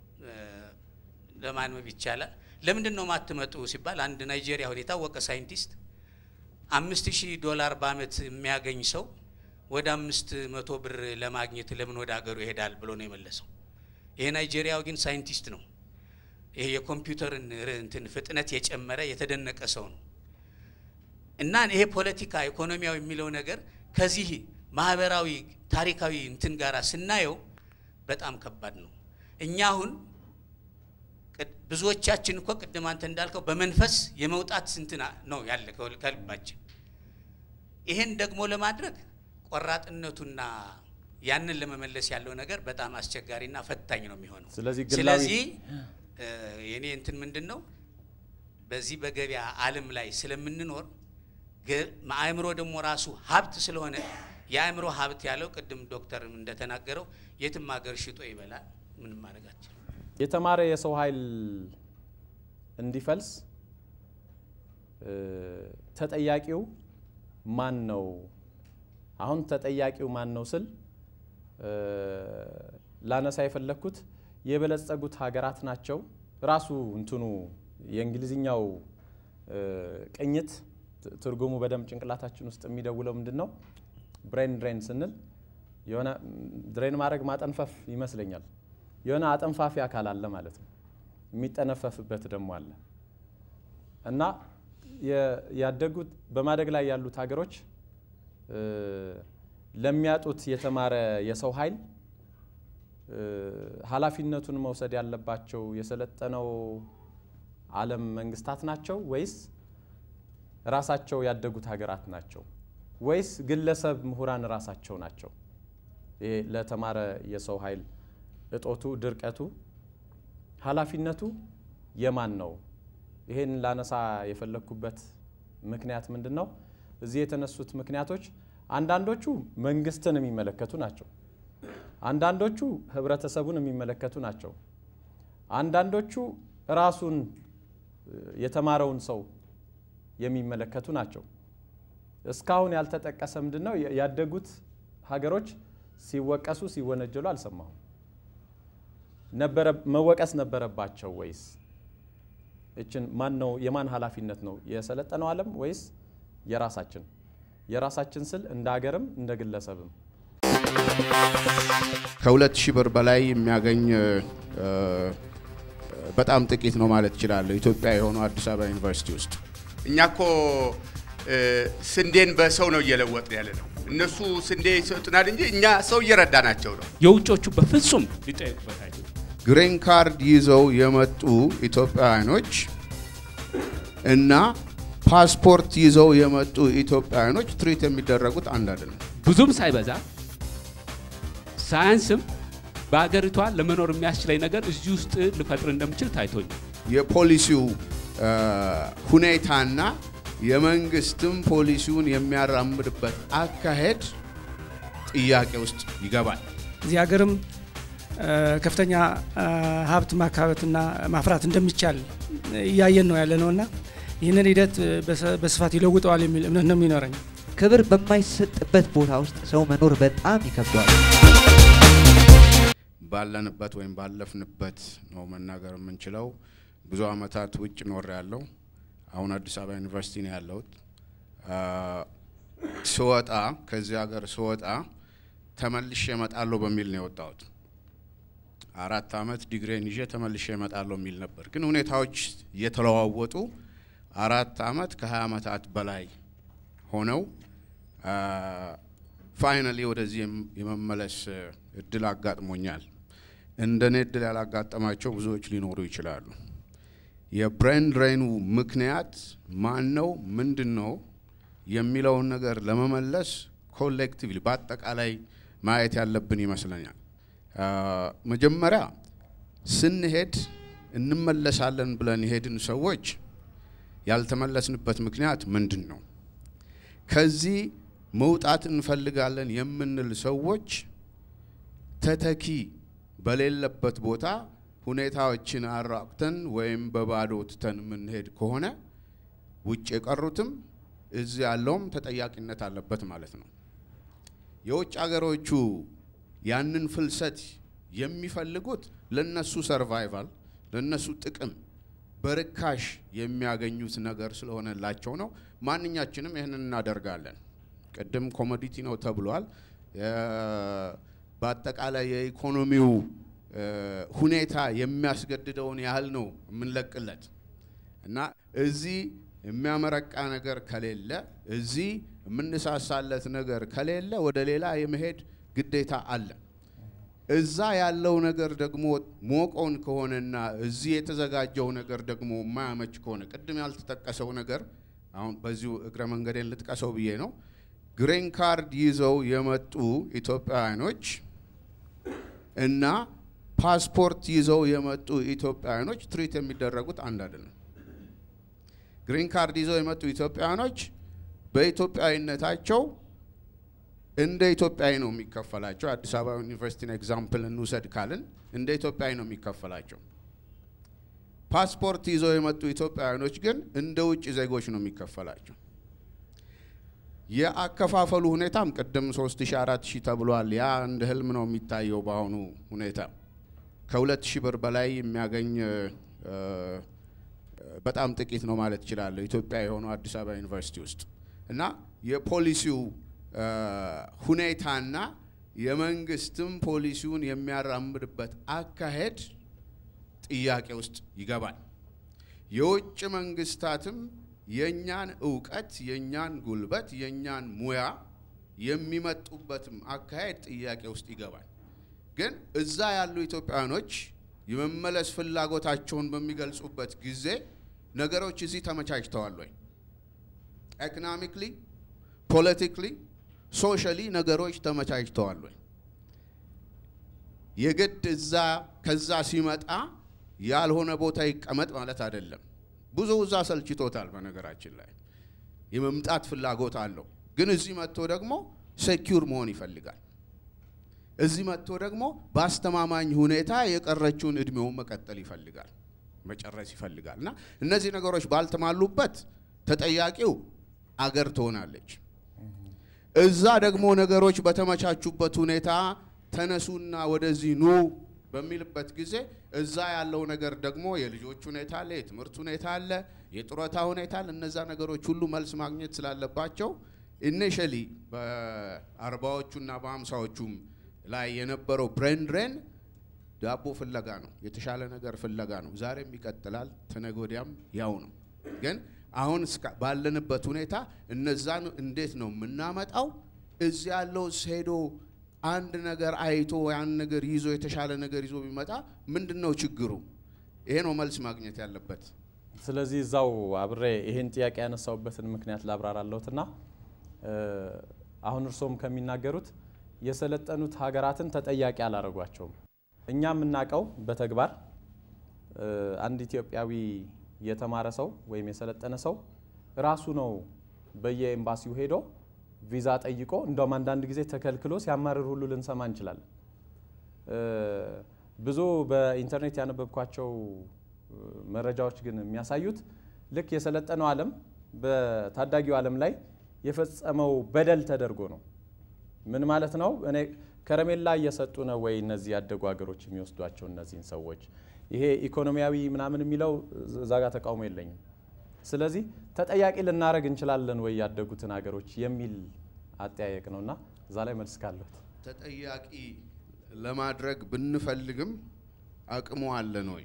ለማንበብ ይቻላል። ለምንድን ነው ማትመጡ ሲባል አንድ ናይጄሪያ አሁን የታወቀ ሳይንቲስት አምስት ሺህ ዶላር በአመት የሚያገኝ ሰው ወደ አምስት መቶ ብር ለማግኘት ለምን ወደ ሀገሩ ይሄዳል ብሎ ነው የመለሰው። ይሄ ናይጄሪያው ግን ሳይንቲስት ነው። ይሄ የኮምፒውተርን እንትን ፍጥነት የጨመረ የተደነቀ ሰው ነው። እና ይሄ ፖለቲካ ኢኮኖሚያዊ የሚለው ነገር ከዚህ ማህበራዊ ታሪካዊ እንትን ጋራ ስናየው በጣም ከባድ ነው። እኛ አሁን ብዙዎቻችን እኮ ቅድም አንተ እንዳልከው በመንፈስ የመውጣት እንትና ነው ያለ ከልባችን። ይሄን ደግሞ ለማድረግ ቆራጥነቱና ያንን ለመመለስ ያለው ነገር በጣም አስቸጋሪና ፈታኝ ነው የሚሆነው። ስለዚህ ግላዊ ስለዚህ የኔ እንትን ምንድን ነው በዚህ በገበያ ዓለም ላይ ስለምንኖር አእምሮ ደግሞ ራሱ ሀብት ስለሆነ የአእምሮ ሀብት ያለው ቅድም ዶክተር እንደተናገረው የትም ሀገር ሽጦ ይበላል። ምንም ማድረጋችን የተማረ የሰው ኃይል እንዲፈልስ ተጠያቂው ማን ነው? አሁን ተጠያቂው ማን ነው ስል ላነሳ የፈለግኩት የበለጸጉት ሀገራት ናቸው። ራሱ እንትኑ የእንግሊዝኛው ቅኝት ትርጉሙ በደንብ ጭንቅላታችን ውስጥ የሚደውለው ምንድን ነው? ብሬን ድሬን ስንል የሆነ ድሬን ማድረግ ማጠንፈፍ ይመስለኛል። የሆነ አጠንፋፊ አካል አለ ማለት ነው። የሚጠነፈፍበት ደግሞ አለ እና ያደጉት በማደግ ላይ ያሉት ሀገሮች ለሚያጡት የተማረ የሰው ኃይል ኃላፊነቱን መውሰድ ያለባቸው የሰለጠነው ዓለም መንግስታት ናቸው ወይስ ራሳቸው ያደጉት ሀገራት ናቸው ወይስ ግለሰብ ምሁራን ራሳቸው ናቸው? ይሄ ለተማረ የሰው ኃይል እጦቱ፣ ድርቀቱ፣ ኃላፊነቱ የማን ነው? ይሄን ላነሳ የፈለግኩበት ምክንያት ምንድን ነው? እዚህ የተነሱት ምክንያቶች አንዳንዶቹ መንግስትን የሚመለከቱ ናቸው። አንዳንዶቹ ህብረተሰቡን የሚመለከቱ ናቸው። አንዳንዶቹ ራሱን የተማረውን ሰው የሚመለከቱ ናቸው። እስካሁን ያልተጠቀሰ ምንድን ነው? ያደጉት ሀገሮች ሲወቀሱ ሲወነጀሉ አልሰማሁም። ነበረ መወቀስ ነበረባቸው ወይስ? እችን ማን ነው የማን ኃላፊነት ነው? የሰለጠነው ዓለም ወይስ የራሳችን? የራሳችን ስል እንደ ሀገርም እንደ ግለሰብም ከሁለት ሺህ ብር በላይ የሚያገኝ በጣም ጥቂት ነው ማለት እችላለሁ። ኢትዮጵያ የሆነው አዲስ አበባ ዩኒቨርሲቲ ውስጥ እኛ እኮ ስንዴን በሰው ነው እየለወጥን ያለ ነው። እነሱ ስንዴ ይሰጡናል እንጂ እኛ ሰው እየረዳናቸው ነው። የውጮቹ በፍጹም ሊጠየቁበት አይችሉም። ግሪን ካርድ ይዘው የመጡ ኢትዮጵያውያኖች እና ፓስፖርት ይዘው የመጡ ኢትዮጵያውያኖች ትሪት የሚደረጉት አንድ አይደለም። ብዙም ሳይበዛ ሳያንስም በሀገሪቷ ለመኖር የሚያስችለኝ ነገር እዚህ ውስጥ ልፈጥር እንደምችል ታይቶኛል። የፖሊሲው ሁኔታና የመንግስትም ፖሊሲውን የሚያራምድበት አካሄድ ጥያቄ ውስጥ ይገባል። እዚህ ሀገርም ከፍተኛ ሀብት ማካበትና ማፍራት እንደሚቻል እያየን ነው ያለ ነውና ይህንን ሂደት በስፋት ይለውጠዋል የሚል እምነት ነው የሚኖረኝ። ክብር በማይሰጥበት ቦታ ውስጥ ሰው መኖር በጣም ይከብደዋል። ባለንበት ወይም ባለፍንበት ነው መናገር የምንችለው። ብዙ አመታት ውጭ ኖር ያለው አሁን አዲስ አበባ ዩኒቨርሲቲ ነው ያለሁት። ስወጣ ከዚህ ሀገር ስወጣ ተመልሼ እመጣለሁ በሚል ነው የወጣሁት። አራት አመት ዲግሬን ይዤ ተመልሼ እመጣለሁ የሚል ነበር። ግን ሁኔታዎች እየተለዋወጡ አራት አመት ከሀያ አመታት በላይ ሆነው ፋይናሊ ወደዚህ የመመለስ እድል አጋጥሞኛል። እንደኔ እድል ያላጋጠማቸው ብዙዎች ሊኖሩ ይችላሉ። የብሬን ድሬኑ ምክንያት ማን ነው፣ ምንድን ነው የሚለውን ነገር ለመመለስ ኮሌክቲቭሊ በአጠቃላይ ማየት ያለብን ይመስለኛል። መጀመሪያ ስንሄድ እንመለሳለን ብለን የሄድን ሰዎች ያልተመለስንበት ምክንያት ምንድን ነው? ከዚህ መውጣት እንፈልጋለን የምንል ሰዎች ተተኪ በሌለበት ቦታ ሁኔታዎችን አራቅተን ወይም በባዶ ትተን የምንሄድ ከሆነ ውጭ የቀሩትም እዚህ ያለውም ተጠያቂነት አለበት ማለት ነው። የውጭ ሀገሮቹ ያንን ፍልሰት የሚፈልጉት ለነሱ ሰርቫይቫል፣ ለነሱ ጥቅም በርካሽ የሚያገኙት ነገር ስለሆነላቸው ነው። ማንኛችንም ይህንን እናደርጋለን። ቅድም ኮሞዲቲ ነው ተብሏል። በአጠቃላይ የኢኮኖሚው ሁኔታ የሚያስገድደውን ያህል ነው የምንለቅለት እና እዚህ የሚያመረቃ ነገር ከሌለ እዚህ የምንሳሳለት ነገር ከሌለ ወደ ሌላ የመሄድ ግዴታ አለ። እዛ ያለው ነገር ደግሞ ሞቆን ከሆነና እዚህ የተዘጋጀው ነገር ደግሞ የማያመች ከሆነ ቅድም ያልተጠቀሰው ነገር አሁን በዚሁ እግረ መንገዴን ልጥቀሰው ብዬ ነው። ግሪን ካርድ ይዘው የመጡ ኢትዮጵያውያኖች እና ፓስፖርት ይዘው የመጡ ኢትዮጵያውያኖች ትሪት የሚደረጉት አንድ አይደለም። ግሪን ካርድ ይዘው የመጡ ኢትዮጵያውያኖች በኢትዮጵያዊነታቸው እንደ ኢትዮጵያዊ ነው የሚከፈላቸው። አዲስ አበባ ዩኒቨርሲቲን ኤግዛምፕል እንውሰድ ካልን እንደ ኢትዮጵያዊ ነው የሚከፈላቸው። ፓስፖርት ይዘው የመጡ ኢትዮጵያውያኖች ግን እንደ ውጭ ዜጎች ነው የሚከፈላቸው። የአከፋፈሉ ሁኔታም ቅድም ሶስት ሺ አራት ሺህ ተብሏል። ያ እንደ ህልም ነው የሚታየው በአሁኑ ሁኔታ ከሁለት ሺህ ብር በላይ የሚያገኝ በጣም ጥቂት ነው ማለት እችላለሁ። ኢትዮጵያ የሆነው አዲስ አበባ ዩኒቨርሲቲ ውስጥ እና የፖሊሲው ሁኔታና የመንግስትም ፖሊሲውን የሚያራምድበት አካሄድ ጥያቄ ውስጥ ይገባል። የውጭ መንግስታትም የእኛን እውቀት፣ የእኛን ጉልበት፣ የእኛን ሙያ የሚመጡበትም አካሄድ ጥያቄ ውስጥ ይገባል። ግን እዛ ያሉ ኢትዮጵያውያኖች የመመለስ ፍላጎታቸውን በሚገልጹበት ጊዜ ነገሮች እዚህ ተመቻችተዋል ወይ? ኢኮኖሚክሊ፣ ፖለቲክሊ፣ ሶሻሊ ነገሮች ተመቻችተዋል ወይ? የግድ እዛ ከዛ ሲመጣ ያልሆነ ቦታ ይቀመጥ ማለት አይደለም። ብዙ እዛ ሰልችቶታል። በነገራችን ላይ የመምጣት ፍላጎት አለው። ግን እዚህ መጥቶ ደግሞ ሴኪውር መሆን ይፈልጋል። እዚህ መጥቶ ደግሞ በአስተማማኝ ሁኔታ የቀረችውን እድሜውን መቀጠል ይፈልጋል፣ መጨረስ ይፈልጋል። እና እነዚህ ነገሮች ባልተሟሉበት ተጠያቂው አገር ትሆናለች። እዛ ደግሞ ነገሮች በተመቻቹበት ሁኔታ ተነሱና ወደዚህ ኑ በሚልበት ጊዜ እዛ ያለው ነገር ደግሞ የልጆች ሁኔታ አለ፣ የትምህርት ሁኔታ አለ፣ የጡረታ ሁኔታ አለ። እነዛ ነገሮች ሁሉ መልስ ማግኘት ስላለባቸው ኢኒሽሊ በአርባዎቹና በሀምሳዎቹም ላይ የነበረው ብሬን ድሬን ዳቦ ፍለጋ ነው፣ የተሻለ ነገር ፍለጋ ነው። ዛሬም ይቀጥላል፣ ተነገ ወዲያም ያው ነው። ግን አሁን ባለንበት ሁኔታ እነዛን እንዴት ነው የምናመጣው? እዚህ ያለው ሄዶ አንድ ነገር አይቶ ያን ነገር ይዞ የተሻለ ነገር ይዞ ቢመጣ ምንድን ነው ችግሩ? ይሄ ነው መልስ ማግኘት ያለበት። ስለዚህ እዛው አብሬ ይሄን ጥያቄ ያነሳውበትን ምክንያት ላብራራለሁትና አሁን እርስዎም ከሚናገሩት የሰለጠኑት ሀገራትን ተጠያቂ አላደረጓቸውም። እኛ የምናውቀው በተግባር አንድ ኢትዮጵያዊ የተማረ ሰው ወይም የሰለጠነ ሰው ራሱ ነው በየኤምባሲው ሄዶ ቪዛ ጠይቆ እንደውም አንዳንድ ጊዜ ተከልክሎ ሲያማርር ሁሉ ልንሰማ እንችላለን። ብዙ በኢንተርኔት ያነበብኳቸው መረጃዎች ግን የሚያሳዩት ልክ የሰለጠነው ዓለም በታዳጊው ዓለም ላይ የፈጸመው በደል ተደርጎ ነው። ምን ማለት ነው? እኔ ከረሜላ እየሰጡ ነው ወይ እነዚህ ያደጉ ሀገሮች የሚወስዷቸው እነዚህን ሰዎች? ይሄ ኢኮኖሚያዊ ምናምን የሚለው እዛ ጋር ተቃውሞ የለኝም። ስለዚህ ተጠያቂ ልናደረግ እንችላለን ወይ ያደጉትን ሀገሮች የሚል አጠያየቅ ነው እና እዛ ላይ መልስ ካለት ተጠያቂ ለማድረግ ብንፈልግም አቅሙ አለን ወይ?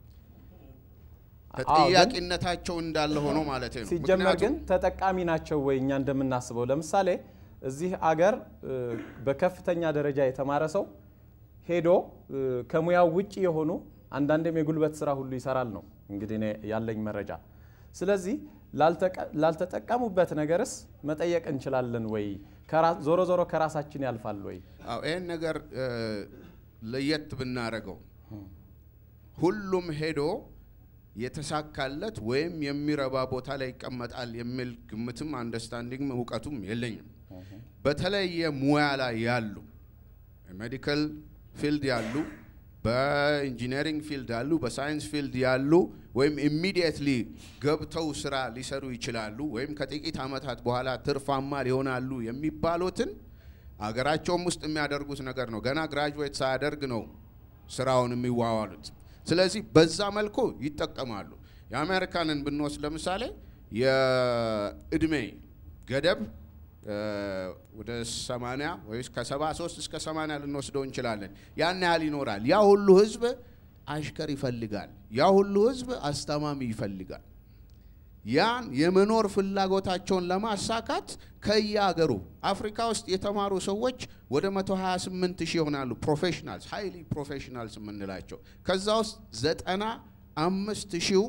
ተጠያቂነታቸው እንዳለ ሆኖ ማለት ነው። ሲጀመር ግን ተጠቃሚ ናቸው ወይ እኛ እንደምናስበው? ለምሳሌ እዚህ አገር በከፍተኛ ደረጃ የተማረ ሰው ሄዶ ከሙያው ውጭ የሆኑ አንዳንድም የጉልበት ስራ ሁሉ ይሰራል ነው እንግዲህ እኔ ያለኝ መረጃ። ስለዚህ ላልተጠቀሙበት ነገርስ መጠየቅ እንችላለን ወይ? ዞሮ ዞሮ ከራሳችን ያልፋል ወይ? አዎ ይህን ነገር ለየት ብናደርገው ሁሉም ሄዶ የተሳካለት ወይም የሚረባ ቦታ ላይ ይቀመጣል የሚል ግምትም አንደርስታንዲንግም እውቀቱም የለኝም። በተለየ ሙያ ላይ ያሉ ሜዲካል ፊልድ ያሉ፣ በኢንጂነሪንግ ፊልድ ያሉ፣ በሳይንስ ፊልድ ያሉ ወይም ኢሚዲየትሊ ገብተው ስራ ሊሰሩ ይችላሉ ወይም ከጥቂት ዓመታት በኋላ ትርፋማ ሊሆናሉ የሚባሉትን አገራቸውም ውስጥ የሚያደርጉት ነገር ነው። ገና ግራጁዌት ሳያደርግ ነው ስራውን የሚዋዋሉት። ስለዚህ በዛ መልኩ ይጠቀማሉ። የአሜሪካንን ብንወስድ ለምሳሌ የእድሜ ገደብ ወደ 80 ወይስ ከ73 እስከ 80 ልንወስደው እንችላለን። ያን ያህል ይኖራል። ያ ሁሉ ህዝብ አሽከር ይፈልጋል። ያ ሁሉ ህዝብ አስተማሚ ይፈልጋል። ያን የመኖር ፍላጎታቸውን ለማሳካት ከየአገሩ አፍሪካ ውስጥ የተማሩ ሰዎች ወደ 128 ሺህ ይሆናሉ። ፕሮፌሽናልስ ሃይሊ ፕሮፌሽናልስ የምንላቸው ከዛ ውስጥ ዘጠና አምስት ሺው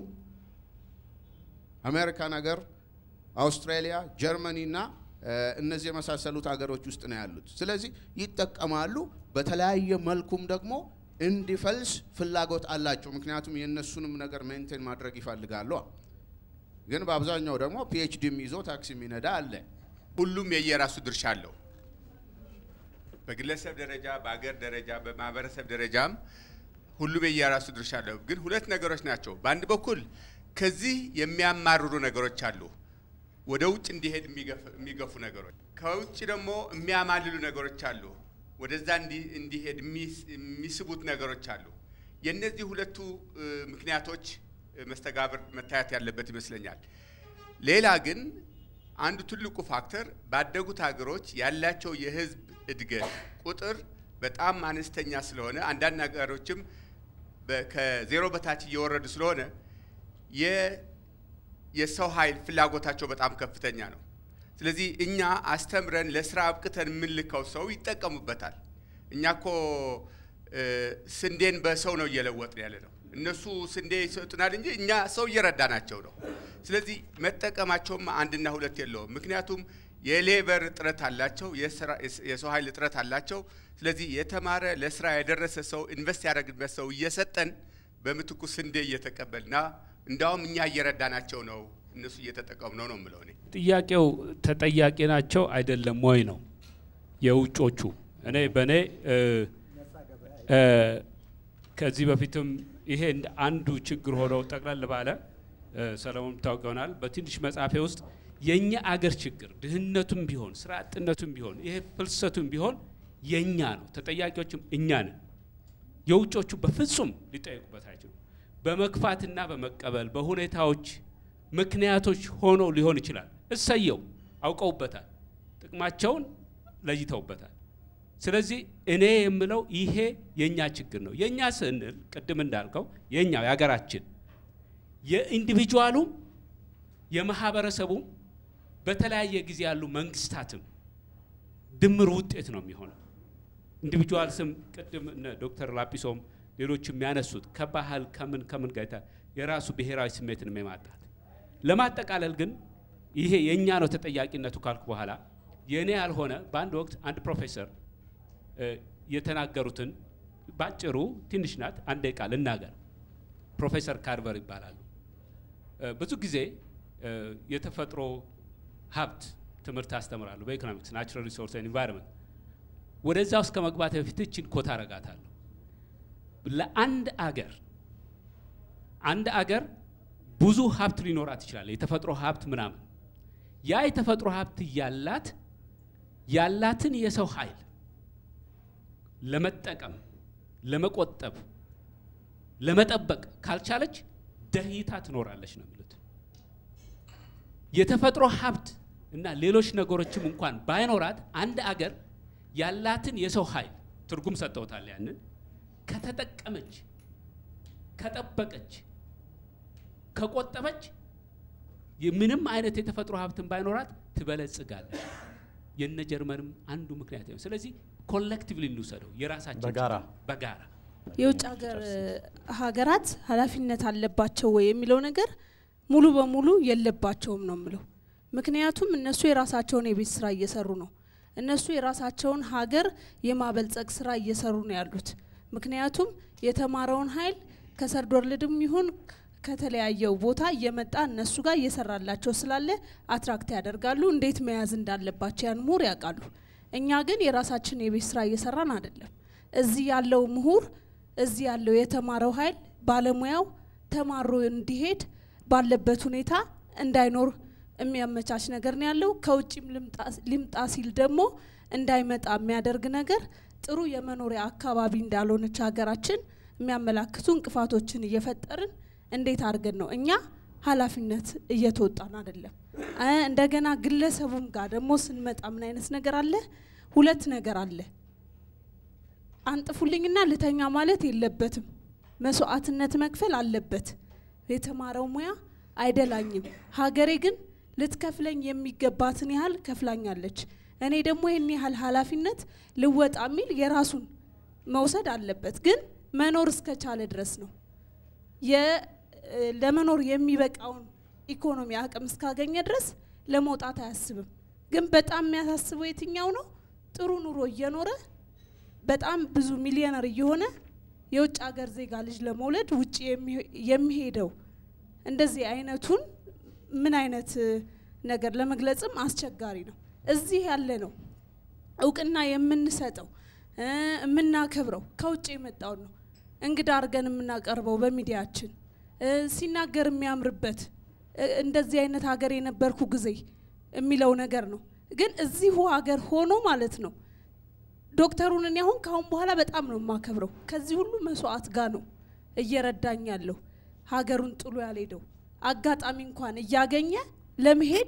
አሜሪካን ሀገር፣ አውስትራሊያ፣ ጀርመኒ እና እነዚህ የመሳሰሉት ሀገሮች ውስጥ ነው ያሉት። ስለዚህ ይጠቀማሉ። በተለያየ መልኩም ደግሞ እንዲፈልስ ፍላጎት አላቸው። ምክንያቱም የእነሱንም ነገር ሜንቴን ማድረግ ይፈልጋሉ። ግን በአብዛኛው ደግሞ ፒኤችዲም ይዞ ታክሲ የሚነዳ አለ። ሁሉም የየራሱ ድርሻ አለው። በግለሰብ ደረጃ፣ በአገር ደረጃ፣ በማህበረሰብ ደረጃም ሁሉም የየራሱ ድርሻ አለው። ግን ሁለት ነገሮች ናቸው። በአንድ በኩል ከዚህ የሚያማርሩ ነገሮች አሉ፣ ወደ ውጭ እንዲሄድ የሚገፉ ነገሮች። ከውጭ ደግሞ የሚያማልሉ ነገሮች አሉ፣ ወደዛ እንዲሄድ የሚስቡት ነገሮች አሉ። የእነዚህ ሁለቱ ምክንያቶች መስተጋብር መታየት ያለበት ይመስለኛል። ሌላ ግን አንዱ ትልቁ ፋክተር ባደጉት ሀገሮች ያላቸው የህዝብ እድገት ቁጥር በጣም አነስተኛ ስለሆነ አንዳንድ ሀገሮችም በ- ከዜሮ በታች እየወረዱ ስለሆነ የ- የሰው ኃይል ፍላጎታቸው በጣም ከፍተኛ ነው። ስለዚህ እኛ አስተምረን ለስራ አብቅተን የምንልከው ሰው ይጠቀሙበታል። እኛ እኮ እ፣ ስንዴን በሰው ነው እየለወጥን ያለ ነው። እነሱ ስንዴ ይሰጡናል እንጂ እኛ ሰው እየረዳናቸው ነው። ስለዚህ መጠቀማቸውም አንድና ሁለት የለውም። ምክንያቱም የሌበር እጥረት አላቸው፣ የስራ- የሰው ኃይል እጥረት አላቸው። ስለዚህ የተማረ ለስራ የደረሰ ሰው ኢንቨስት ያደረግበት ሰው እየሰጠን በምትኩ ስንዴ እየተቀበልና እንዳውም እኛ እየረዳናቸው ነው፣ እነሱ እየተጠቀሙ ነው ነው የምለው እኔ። ጥያቄው ተጠያቂ ናቸው አይደለም ወይ ነው የውጮቹ። እኔ በእኔ እ፣ እ፣ ከዚህ በፊትም ይሄ እንደ አንዱ ችግር ሆኖ ጠቅለል ባለ እ፣ ሰለሞን ታውቅ ይሆናል በትንሽ መጽሐፌ ውስጥ የእኛ አገር ችግር ድህነቱም ቢሆን ስራ አጥነቱም ቢሆን ይሄ ፍልሰቱም ቢሆን የእኛ ነው፣ ተጠያቂዎችም እኛ ነን። የውጮቹ በፍጹም ሊጠየቁበት አይችሉም። በመግፋትና በመቀበል በሁኔታዎች ምክንያቶች ሆኖ ሊሆን ይችላል። እሰየው አውቀውበታል፣ ጥቅማቸውን ለይተውበታል። ስለዚህ እኔ የምለው ይሄ የእኛ ችግር ነው። የእኛ ስንል ቅድም እንዳልከው የእኛው የሀገራችን የኢንዲቪጁዋሉም የማህበረሰቡም በተለያየ ጊዜ ያሉ መንግስታትም ድምር ውጤት ነው የሚሆነው። ኢንዲቪጁዋል ስም ቅድም እነ ዶክተር ላጲሶም ሌሎች የሚያነሱት ከባህል ከምን ከምን ጋር የታ- የራሱ ብሔራዊ ስሜትን የማጣት ለማጠቃለል ግን ይሄ የእኛ ነው ተጠያቂነቱ ካልኩ በኋላ የእኔ ያልሆነ በአንድ ወቅት አንድ ፕሮፌሰር እ፣ የተናገሩትን ባጭሩ ትንሽ ናት፣ አንድ ደቂቃ ልናገር። ፕሮፌሰር ካርቨር ይባላሉ። እ፣ ብዙ ጊዜ እ፣ የተፈጥሮ ሀብት ትምህርት አስተምራሉ በኢኮኖሚክስ ናቹራል ሪሶርስ ኤንቫይሮንመንት። ወደዛ ውስጥ ከመግባት በፊት እችን ኮት አረጋታለሁ። ለአንድ አገር አንድ አገር ብዙ ሀብት ሊኖራት ይችላል፣ የተፈጥሮ ሀብት ምናምን። ያ የተፈጥሮ ሀብት ያላት ያላትን የሰው ኃይል ለመጠቀም ለመቆጠብ ለመጠበቅ ካልቻለች ደህይታ ትኖራለች ነው የሚሉት። የተፈጥሮ ሀብት እና ሌሎች ነገሮችም እንኳን ባይኖራት አንድ አገር ያላትን የሰው ኃይል ትርጉም ሰጥተውታል። ያንን ከተጠቀመች፣ ከጠበቀች፣ ከቆጠበች ምንም አይነት የተፈጥሮ ሀብትን ባይኖራት ትበለጽጋለች። የነ ጀርመንም አንዱ ምክንያት ነው። ስለዚህ ኮሌክቲቭሊ እንውሰደው የራሳችን በጋራ በጋራ የውጭ ሀገር ሀገራት ኃላፊነት አለባቸው ወይ የሚለው ነገር ሙሉ በሙሉ የለባቸውም ነው የምለው። ምክንያቱም እነሱ የራሳቸውን የቤት ስራ እየሰሩ ነው። እነሱ የራሳቸውን ሀገር የማበልጸግ ስራ እየሰሩ ነው ያሉት። ምክንያቱም የተማረውን ኃይል ከሰርድ ወርልድም ይሁን ከተለያየው ቦታ እየመጣ እነሱ ጋር እየሰራላቸው ስላለ አትራክት ያደርጋሉ። እንዴት መያዝ እንዳለባቸው ያን ምሁር ያውቃሉ። እኛ ግን የራሳችን የቤት ስራ እየሰራን አይደለም። እዚህ ያለው ምሁር እዚህ ያለው የተማረው ኃይል ባለሙያው ተማሮ እንዲሄድ ባለበት ሁኔታ እንዳይኖር የሚያመቻች ነገር ነው ያለው። ከውጭም ሊምጣ ሲል ደግሞ እንዳይመጣ የሚያደርግ ነገር ጥሩ የመኖሪያ አካባቢ እንዳልሆነች ሀገራችን የሚያመላክቱ እንቅፋቶችን እየፈጠርን እንዴት አድርገን ነው እኛ ኃላፊነት እየተወጣን አይደለም። እንደገና ግለሰቡም ጋር ደግሞ ስንመጣ ምን አይነት ነገር አለ? ሁለት ነገር አለ። አንጥፉልኝና ልተኛ ማለት የለበትም። መስዋዕትነት መክፈል አለበት። የተማረው ሙያ አይደላኝም። ሀገሬ ግን ልትከፍለኝ የሚገባትን ያህል ከፍላኛለች። እኔ ደግሞ ይህን ያህል ኃላፊነት ልወጣ የሚል የራሱን መውሰድ አለበት። ግን መኖር እስከቻለ ድረስ ነው። ለመኖር የሚበቃውን ኢኮኖሚ አቅም እስካገኘ ድረስ ለመውጣት አያስብም። ግን በጣም የሚያሳስበው የትኛው ነው? ጥሩ ኑሮ እየኖረ በጣም ብዙ ሚሊዮነር እየሆነ የውጭ ሀገር ዜጋ ልጅ ለመውለድ ውጭ የሚሄደው እንደዚህ አይነቱን ምን አይነት ነገር ለመግለጽም አስቸጋሪ ነው። እዚህ ያለ ነው እውቅና የምንሰጠው የምናከብረው ከውጭ የመጣውን ነው እንግዳ አድርገን የምናቀርበው በሚዲያችን ሲናገር የሚያምርበት እንደዚህ አይነት ሀገር የነበርኩ ጊዜ የሚለው ነገር ነው። ግን እዚሁ ሀገር ሆኖ ማለት ነው ዶክተሩን እኔ አሁን ካሁን በኋላ በጣም ነው የማከብረው። ከዚህ ሁሉ መስዋዕት ጋር ነው እየረዳኝ ያለው ሀገሩን ጥሎ ያልሄደው አጋጣሚ እንኳን እያገኘ ለመሄድ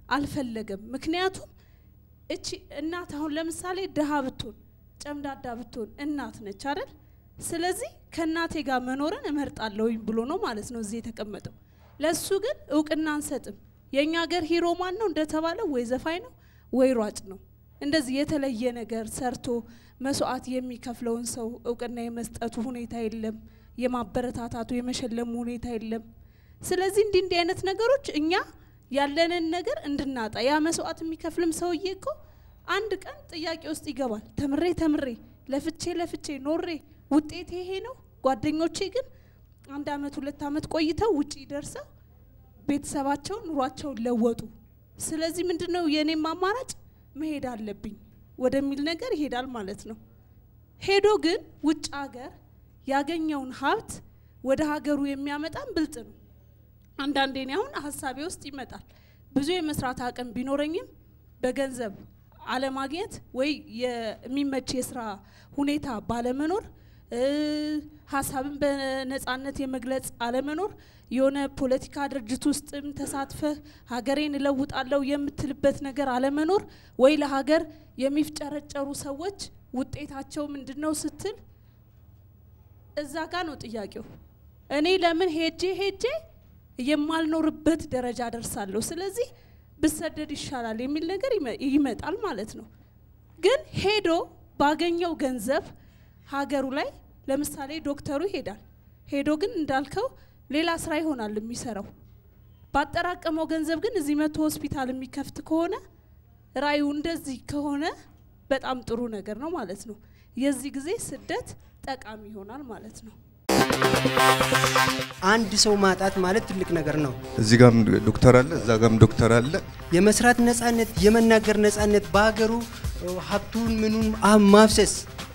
አልፈለገም። ምክንያቱም እቺ እናት አሁን ለምሳሌ ድሃ ብትሆን ጨምዳዳ ብትሆን እናት ነች አይደል? ስለዚህ ከእናቴ ጋር መኖርን እመርጣለሁኝ ብሎ ነው ማለት ነው እዚህ የተቀመጠው። ለሱ ግን እውቅና አንሰጥም። የእኛ ሀገር ሂሮ ማን ነው እንደተባለው ወይ ዘፋኝ ነው ወይ ሯጭ ነው። እንደዚህ የተለየ ነገር ሰርቶ መስዋዕት የሚከፍለውን ሰው እውቅና የመስጠቱ ሁኔታ የለም። የማበረታታቱ የመሸለሙ ሁኔታ የለም። ስለዚህ እንዲህ እንዲህ አይነት ነገሮች እኛ ያለንን ነገር እንድናጣ ያ መስዋዕት የሚከፍልም ሰውዬ እኮ አንድ ቀን ጥያቄ ውስጥ ይገባል። ተምሬ ተምሬ ለፍቼ ለፍቼ ኖሬ ውጤት ይሄ ነው። ጓደኞቼ ግን አንድ አመት ሁለት አመት ቆይተው ውጪ ደርሰው ቤተሰባቸውን ኑሯቸውን ለወጡ። ስለዚህ ምንድን ነው የእኔም አማራጭ መሄድ አለብኝ ወደሚል ነገር ይሄዳል ማለት ነው። ሄዶ ግን ውጭ ሀገር ያገኘውን ሀብት ወደ ሀገሩ የሚያመጣን ብልጥ ነው። አንዳንዴ እኔ አሁን ሀሳቤ ውስጥ ይመጣል ብዙ የመስራት አቅም ቢኖረኝም በገንዘብ አለማግኘት ወይ የሚመች የስራ ሁኔታ ባለመኖር ሀሳብን በነጻነት የመግለጽ አለመኖር የሆነ ፖለቲካ ድርጅት ውስጥም ተሳትፈህ ሀገሬን እለውጣለሁ የምትልበት ነገር አለመኖር ወይ ለሀገር የሚፍጨረጨሩ ሰዎች ውጤታቸው ምንድን ነው ስትል እዛ ጋ ነው ጥያቄው። እኔ ለምን ሄጄ ሄጄ የማልኖርበት ደረጃ ደርሳለሁ፣ ስለዚህ ብሰደድ ይሻላል የሚል ነገር ይመጣል ማለት ነው። ግን ሄዶ ባገኘው ገንዘብ ሀገሩ ላይ ለምሳሌ ዶክተሩ ይሄዳል። ሄዶ ግን እንዳልከው ሌላ ስራ ይሆናል የሚሰራው። ባጠራቀመው ገንዘብ ግን እዚህ መቶ ሆስፒታል የሚከፍት ከሆነ ራዩ እንደዚህ ከሆነ በጣም ጥሩ ነገር ነው ማለት ነው። የዚህ ጊዜ ስደት ጠቃሚ ይሆናል ማለት ነው። አንድ ሰው ማጣት ማለት ትልቅ ነገር ነው። እዚህ ጋም ዶክተር አለ፣ እዛ ጋም ዶክተር አለ። የመስራት ነጻነት፣ የመናገር ነጻነት፣ በሀገሩ ሀብቱን ምኑን ማፍሰስ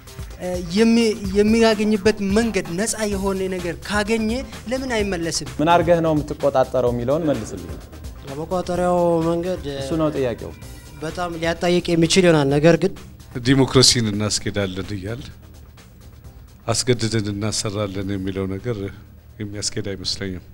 የሚያገኝበት መንገድ ነፃ የሆነ ነገር ካገኘ ለምን አይመለስም? ምን አድርገህ ነው የምትቆጣጠረው የሚለውን መልስልኝ። ለመቆጣጠሪያው መንገድ እሱ ነው ጥያቄው። በጣም ሊያጣይቅ የሚችል ይሆናል። ነገር ግን ዲሞክራሲን እናስኬዳለን እያል አስገድደን እናሰራለን የሚለው ነገር የሚያስኬድ አይመስለኝም።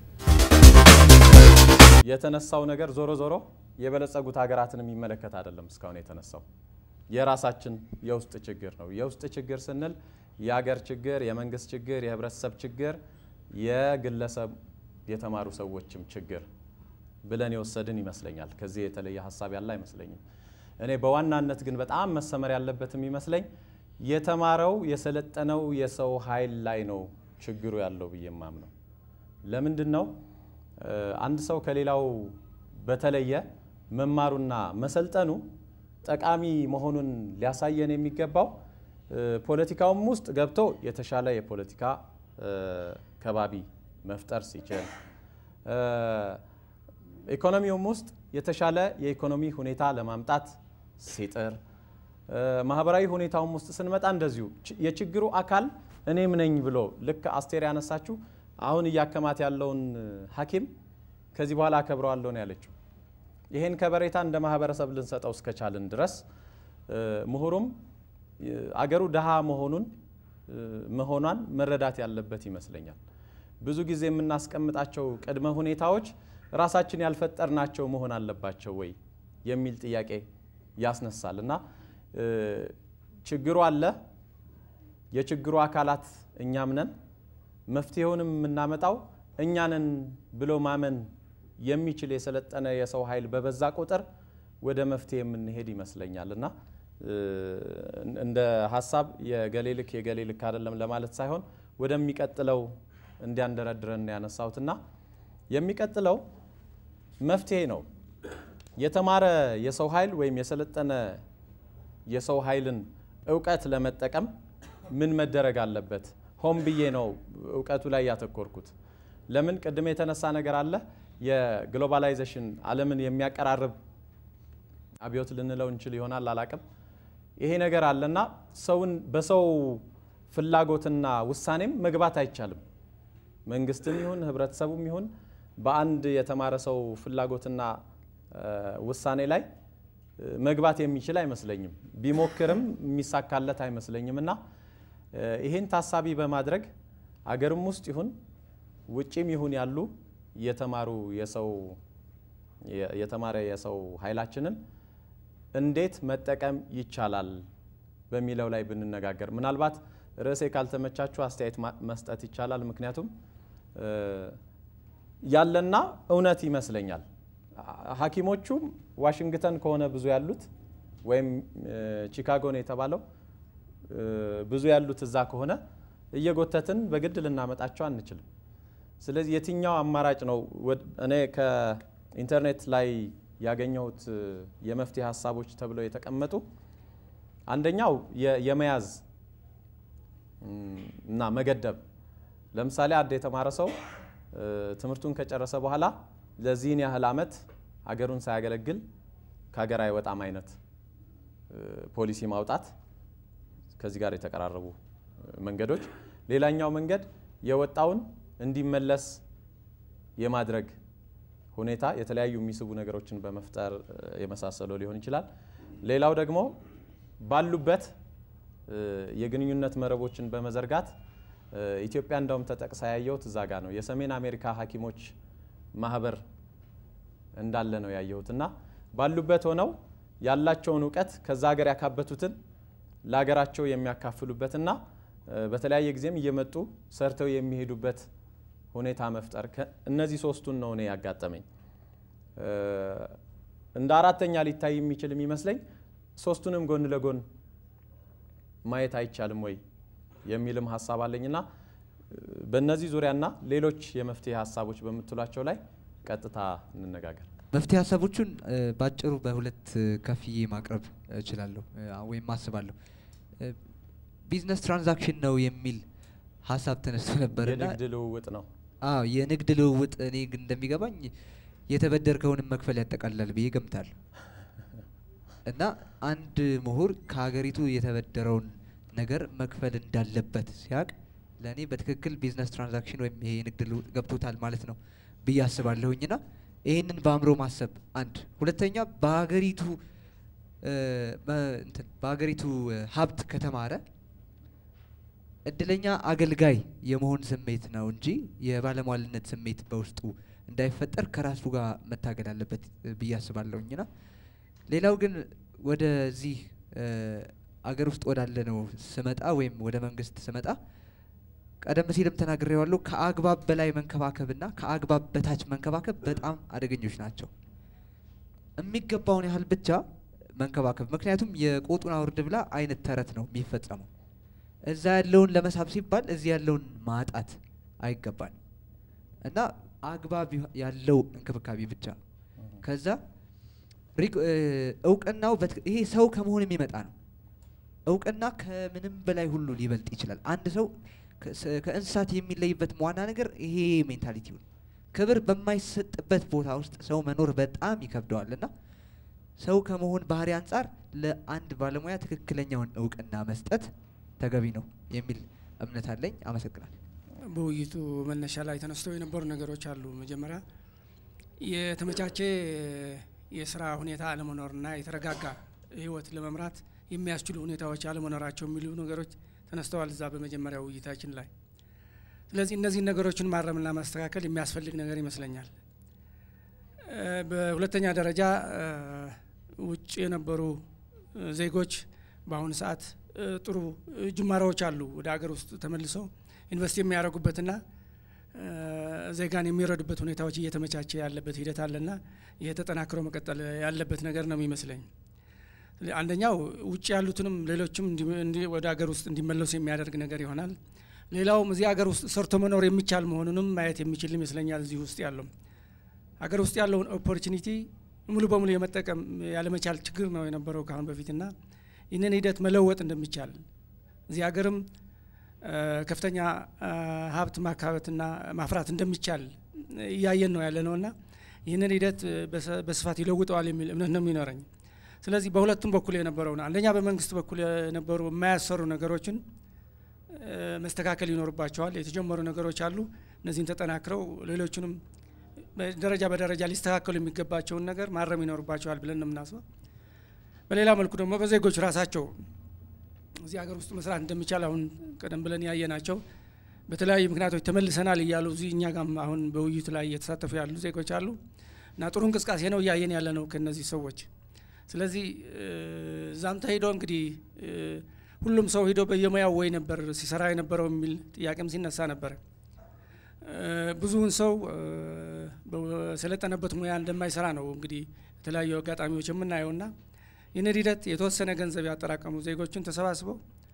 የተነሳው ነገር ዞሮ ዞሮ የበለጸጉት ሀገራትን የሚመለከት አይደለም። እስካሁን የተነሳው የራሳችን የውስጥ ችግር ነው። የውስጥ ችግር ስንል የሀገር ችግር፣ የመንግስት ችግር፣ የህብረተሰብ ችግር፣ የግለሰብ የተማሩ ሰዎችም ችግር ብለን የወሰድን ይመስለኛል። ከዚህ የተለየ ሀሳብ ያለ አይመስለኝም። እኔ በዋናነት ግን በጣም መሰመር ያለበት የሚመስለኝ የተማረው የሰለጠነው የሰው ኃይል ላይ ነው ችግሩ ያለው ብዬ ማምነው። ለምንድን ነው አንድ ሰው ከሌላው በተለየ መማሩና መሰልጠኑ ጠቃሚ መሆኑን ሊያሳየን የሚገባው ፖለቲካውም ውስጥ ገብቶ የተሻለ የፖለቲካ ከባቢ መፍጠር ሲችል፣ ኢኮኖሚውም ውስጥ የተሻለ የኢኮኖሚ ሁኔታ ለማምጣት ሲጥር፣ ማህበራዊ ሁኔታውም ውስጥ ስንመጣ እንደዚሁ የችግሩ አካል እኔም ነኝ ብሎ ልክ አስቴር ያነሳችሁ አሁን እያከማት ያለውን ሐኪም ከዚህ በኋላ አከብረዋለሁ ነው ያለችው። ይሄን ከበሬታ እንደ ማህበረሰብ ልንሰጠው እስከቻልን ድረስ ምሁሩም አገሩ ድሃ መሆኑን መሆኗን መረዳት ያለበት ይመስለኛል። ብዙ ጊዜ የምናስቀምጣቸው ቅድመ ሁኔታዎች ራሳችን ያልፈጠርናቸው መሆን አለባቸው ወይ የሚል ጥያቄ ያስነሳል እና ችግሩ አለ። የችግሩ አካላት እኛም ነን። መፍትሄውንም የምናመጣው እኛንን ብሎ ማመን የሚችል የሰለጠነ የሰው ኃይል በበዛ ቁጥር ወደ መፍትሄ የምንሄድ ይመስለኛል እና እንደ ሀሳብ የገሌ ልክ የገሌ ልክ አይደለም ለማለት ሳይሆን ወደሚቀጥለው እንዲያንደረድረን ያነሳሁትና የሚቀጥለው መፍትሄ ነው። የተማረ የሰው ኃይል ወይም የሰለጠነ የሰው ኃይልን እውቀት ለመጠቀም ምን መደረግ አለበት? ሆን ብዬ ነው እውቀቱ ላይ ያተኮርኩት። ለምን ቅድም የተነሳ ነገር አለ የግሎባላይዜሽን ዓለምን የሚያቀራርብ አብዮት ልንለው እንችል ይሆናል አላቅም። ይሄ ነገር አለና ሰውን በሰው ፍላጎትና ውሳኔም መግባት አይቻልም። መንግስትም ይሁን ህብረተሰቡም ይሁን በአንድ የተማረ ሰው ፍላጎትና ውሳኔ ላይ መግባት የሚችል አይመስለኝም። ቢሞክርም የሚሳካለት አይመስለኝም እና ይህን ታሳቢ በማድረግ አገርም ውስጥ ይሁን ውጭም ይሁን ያሉ የተማሩ የሰው የ- የተማረ የሰው ኃይላችንን እንዴት መጠቀም ይቻላል በሚለው ላይ ብንነጋገር ምናልባት ርዕሴ ካልተመቻችሁ አስተያየት ማ- መስጠት ይቻላል። ምክንያቱም እ፣ ያለና እውነት ይመስለኛል። አ- ሐኪሞቹም ዋሽንግተን ከሆነ ብዙ ያሉት ወይም እ፣ ቺካጎ ነው የተባለው እ፣ ብዙ ያሉት እዛ ከሆነ እየጎተትን በግድ ልናመጣቸው አንችልም። ስለዚህ የትኛው አማራጭ ነው? ወድ- እኔ ከኢንተርኔት ላይ ያገኘሁት እ፣ የመፍትሄ ሀሳቦች ተብለው የተቀመጡ አንደኛው የ- የመያዝ እም፣ እና መገደብ። ለምሳሌ አንድ የተማረ ሰው እ፣ ትምህርቱን ከጨረሰ በኋላ ለዚህን ያህል ዓመት ሀገሩን ሳያገለግል ከሀገር አይወጣም አይነት እ፣ ፖሊሲ ማውጣት ከዚህ ጋር የተቀራረቡ እ፣ መንገዶች። ሌላኛው መንገድ የወጣውን እንዲመለስ የማድረግ ሁኔታ የተለያዩ የሚስቡ ነገሮችን በመፍጠር እ፣ የመሳሰለው ሊሆን ይችላል። ሌላው ደግሞ ባሉበት እ፣ የግንኙነት መረቦችን በመዘርጋት እ፣ ኢትዮጵያ እንደውም ተጠቅሳ ያየሁት እዛ ጋ ነው። የሰሜን አሜሪካ ሐኪሞች ማህበር እንዳለ ነው ያየሁት እና ባሉበት ሆነው ያላቸውን እውቀት ከዛ ሀገር ያካበቱትን ለሀገራቸው የሚያካፍሉበትና እ፣ በተለያየ ጊዜም እየመጡ ሰርተው የሚሄዱበት ሁኔታ መፍጠር ከ- እነዚህ ሶስቱን ነው እኔ ያጋጠመኝ። እ፣ እንደ አራተኛ ሊታይ የሚችል የሚመስለኝ ሶስቱንም ጎን ለጎን ማየት አይቻልም ወይ የሚልም ሀሳብ አለኝና እ፣ በእነዚህ ዙሪያና ሌሎች የመፍትሄ ሀሳቦች በምትሏቸው ላይ ቀጥታ እንነጋገር። መፍትሄ ሀሳቦቹን እ፣ ባጭሩ በሁለት እ፣ ከፍዬ ማቅረብ እችላለሁ እ፣ ወይም አስባለሁ። እ፣ ቢዝነስ ትራንዛክሽን ነው የሚል ሀሳብ ተነስቶ ነበር እና የንግድ ልውውጥ ነው። አዎ የንግድ ልውውጥ እኔ ግን እንደሚገባኝ የተበደርከውንም መክፈል ያጠቃልላል ብዬ ገምታለሁ። እና አንድ ምሁር ከሀገሪቱ የተበደረውን ነገር መክፈል እንዳለበት ሲያቅ ለእኔ በትክክል ቢዝነስ ትራንዛክሽን ወይም ይሄ የንግድ ልውውጥ ገብቶታል ማለት ነው ብዬ አስባለሁኝና ይህንን በአእምሮ ማሰብ አንድ፣ ሁለተኛ በሀገሪቱ እ፣ መ- እንትን በሀገሪቱ እ፣ ሀብት ከተማረ እድለኛ አገልጋይ የመሆን ስሜት ነው እንጂ የባለሟልነት ስሜት በውስጡ እንዳይፈጠር ከራሱ ጋር መታገል አለበት እ፣ ብዬ አስባለሁኝና ሌላው ግን ወደዚህ እ፣ አገር ውስጥ ወዳለ ነው ስመጣ ወይም ወደ መንግስት ስመጣ ቀደም ሲልም ተናግሬዋለሁ። ከአግባብ በላይ መንከባከብና ከአግባብ በታች መንከባከብ በጣም አደገኞች ናቸው። የሚገባውን ያህል ብቻ መንከባከብ። ምክንያቱም የቆጡን አውርድ ብላ አይነት ተረት ነው የሚፈጸመው። እዛ ያለውን ለመሳብ ሲባል እዚህ ያለውን ማጣት አይገባል እና አግባብ ይህ- ያለው እንክብካቤ ብቻ ከዛ ሪግ- እ፣ እውቅናው በትክ- ይሄ ሰው ከመሆን የሚመጣ ነው። እውቅና ከምንም በላይ ሁሉ ሊበልጥ ይችላል። አንድ ሰው ከስ- ከእንስሳት የሚለይበት ዋና ነገር ይሄ ሜንታሊቲው ነው። ክብር በማይሰጥበት ቦታ ውስጥ ሰው መኖር በጣም ይከብደዋል እና ሰው ከመሆን ባህሪ አንጻር ለአንድ ባለሙያ ትክክለኛውን እውቅና መስጠት ተገቢ ነው የሚል እምነት አለኝ። አመሰግናለሁ። በውይይቱ መነሻ ላይ ተነስተው የነበሩ ነገሮች አሉ። መጀመሪያ የተመቻቸ የስራ ሁኔታ አለመኖርና የተረጋጋ ህይወት ለመምራት የሚያስችሉ ሁኔታዎች አለመኖራቸው የሚሉ ነገሮች ተነስተዋል እዛ በመጀመሪያው ውይይታችን ላይ። ስለዚህ እነዚህን ነገሮችን ማረምና ማስተካከል የሚያስፈልግ ነገር ይመስለኛል። እ፣ በሁለተኛ ደረጃ እ፣ ውጭ የነበሩ እ፣ ዜጎች በአሁኑ ሰዓት እ፣ ጥሩ እ፣ ጅማሬዎች አሉ ወደ ሀገር ውስጥ ተመልሰው ኢንቨስት የሚያደርጉበትና እ፣ ዜጋን የሚረዱበት ሁኔታዎች እየተመቻቸ ያለበት ሂደት አለና ይህ ተጠናክሮ መቀጠል ያለበት ነገር ነው የሚመስለኝ። ስለ- አንደኛው ውጭ ያሉትንም ሌሎችም እንዲ- እንዲ- ወደ ሀገር ውስጥ እንዲመለሱ የሚያደርግ ነገር ይሆናል። ሌላውም እዚህ ሀገር ውስጥ ሰርቶ መኖር የሚቻል መሆኑንም ማየት የሚችል ይመስለኛል። እዚህ ውስጥ ያለው ሀገር ውስጥ ያለውን ኦፖርቹኒቲ ሙሉ በሙሉ የመጠቀም ያለመቻል ችግር ነው የነበረው ከአሁን በፊትና ይህንን ሂደት መለወጥ እንደሚቻል እዚህ ሀገርም እ፣ ከፍተኛ እ፣ ሀብት ማካበትና ማፍራት እንደሚቻል እያየን ነው ያለ ነውና ይህንን ሂደት እ፣ በሰ- በስፋት ይለውጠዋል የሚል እምነት ነው የሚኖረኝ። ስለዚህ በሁለቱም በኩል የነበረው ነው። አንደኛ በመንግስት በኩል የነበሩ የማያሰሩ ነገሮችን እ፣ መስተካከል ይኖርባቸዋል። የተጀመሩ ነገሮች አሉ። እነዚህን ተጠናክረው ሌሎቹንም ደረጃ በደረጃ ሊስተካከሉ የሚገባቸውን ነገር ማረም ይኖርባቸዋል ብለን ነው የምናስበው። በሌላ መልኩ ደግሞ በዜጎች ራሳቸው እዚህ ሀገር ውስጥ መስራት እንደሚቻል አሁን ቀደም ብለን ያየናቸው በተለያዩ ምክንያቶች ተመልሰናል እያሉ እዚህ እኛ ጋም አሁን በውይይቱ ላይ እየተሳተፉ ያሉ ዜጎች አሉ። እና ጥሩ እንቅስቃሴ ነው እያየን ያለ ነው ከነዚህ ሰዎች። ስለዚህ እዛም ተሄዶ እንግዲህ ሁሉም ሰው ሂዶ በየሙያው ወይ ነበር ሲሰራ የነበረው የሚል ጥያቄም ሲነሳ ነበረ። ብዙውን ሰው በሰለጠነበት ሙያ እንደማይሰራ ነው እንግዲህ የተለያዩ አጋጣሚዎች የምናየውና ይህንን ሂደት የተወሰነ ገንዘብ ያጠራቀሙ ዜጎችን ተሰባስበው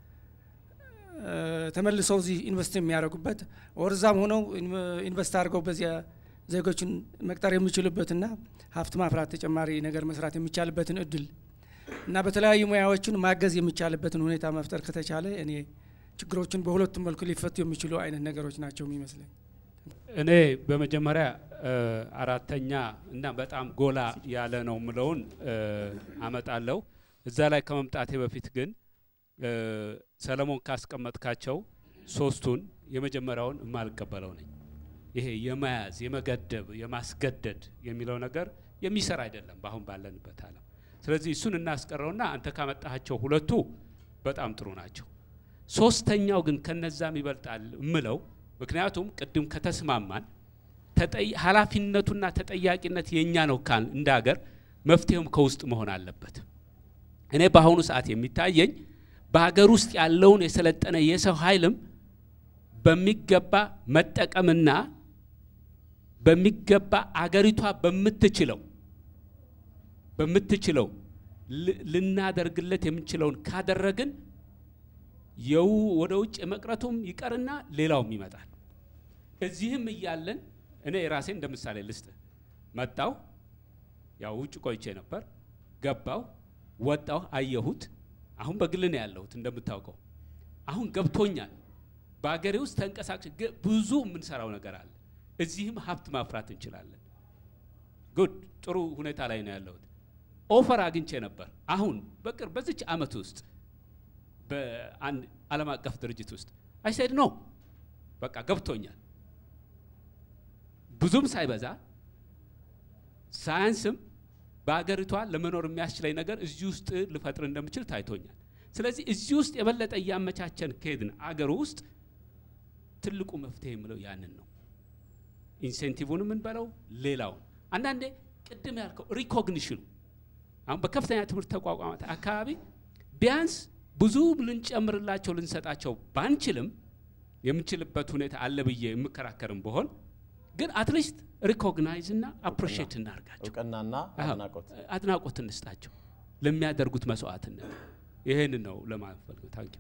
ተመልሰው እዚህ ኢንቨስት የሚያደርጉበት ወርዛም ሆነው ኢንቨስት አድርገው በዚያ ዜጎችን መቅጠር የሚችሉበትና ሀብት ማፍራት ተጨማሪ ነገር መስራት የሚቻልበትን እድል እና በተለያዩ ሙያዎችን ማገዝ የሚቻልበትን ሁኔታ መፍጠር ከተቻለ እኔ ችግሮችን በሁለቱም መልኩ ሊፈቱ የሚችሉ አይነት ነገሮች ናቸው የሚመስለኝ። እኔ በመጀመሪያ አራተኛ እና በጣም ጎላ ያለ ነው ምለውን አመጣለሁ። እዛ ላይ ከመምጣቴ በፊት ግን ሰለሞን ካስቀመጥካቸው ሶስቱን የመጀመሪያውን የማልቀበለው ነኝ። ይሄ የመያዝ የመገደብ የማስገደድ የሚለው ነገር የሚሰራ አይደለም በአሁን ባለንበት ዓለም። ስለዚህ እሱን እናስቀረውና አንተ ካመጣሃቸው ሁለቱ በጣም ጥሩ ናቸው። ሶስተኛው ግን ከነዛም ይበልጣል እምለው ምክንያቱም ቅድም ከተስማማን ኃላፊነቱና ተጠያቂነት የእኛ ነው ካል እንደ ሀገር መፍትሄውም ከውስጥ መሆን አለበት። እኔ በአሁኑ ሰዓት የሚታየኝ በሀገር ውስጥ ያለውን የሰለጠነ የሰው ኃይልም በሚገባ መጠቀምና በሚገባ አገሪቷ በምትችለው በምትችለው ልናደርግለት የምንችለውን ካደረግን የው ወደ ውጭ የመቅረቱም ይቀርና ሌላውም ይመጣል። እዚህም እያለን እኔ የራሴ እንደ ምሳሌ ልስጥ። መጣው ያው ውጭ ቆይቼ ነበር፣ ገባው፣ ወጣው፣ አየሁት። አሁን በግል ነው ያለሁት እንደምታውቀው። አሁን ገብቶኛል። በአገሬ ውስጥ ተንቀሳቅሽ ብዙ የምንሰራው ነገር አለ። እዚህም ሀብት ማፍራት እንችላለን። ጉድ ጥሩ ሁኔታ ላይ ነው ያለሁት። ኦፈር አግኝቼ ነበር። አሁን በቅርብ በዚች አመት ውስጥ በአንድ ዓለም አቀፍ ድርጅት ውስጥ አይሳይድ ነው በቃ ገብቶኛል። ብዙም ሳይበዛ ሳያንስም በአገሪቷ ለመኖር የሚያስችለኝ ነገር እዚህ ውስጥ ልፈጥር እንደምችል ታይቶኛል። ስለዚህ እዚህ ውስጥ የበለጠ እያመቻቸን ከሄድን አገሩ ውስጥ ትልቁ መፍትሄ የምለው ያንን ነው። ኢንሴንቲቭን የምንበለው ሌላውን አንዳንዴ ቅድም ያልከው ሪኮግኒሽኑ አሁን በከፍተኛ ትምህርት ተቋቋማት አካባቢ ቢያንስ ብዙ ልንጨምርላቸው ልንሰጣቸው ባንችልም የምንችልበት ሁኔታ አለ ብዬ የምከራከርም ብሆን ግን አትሊስት ሪኮግናይዝ እና አፕሪሼት እናርጋቸው፣ እውቅናና አድናቆት አድናቆት እንስጣቸው ለሚያደርጉት መስዋዕትነት። ይህን ነው ለማለት ፈልገው። ታንኪ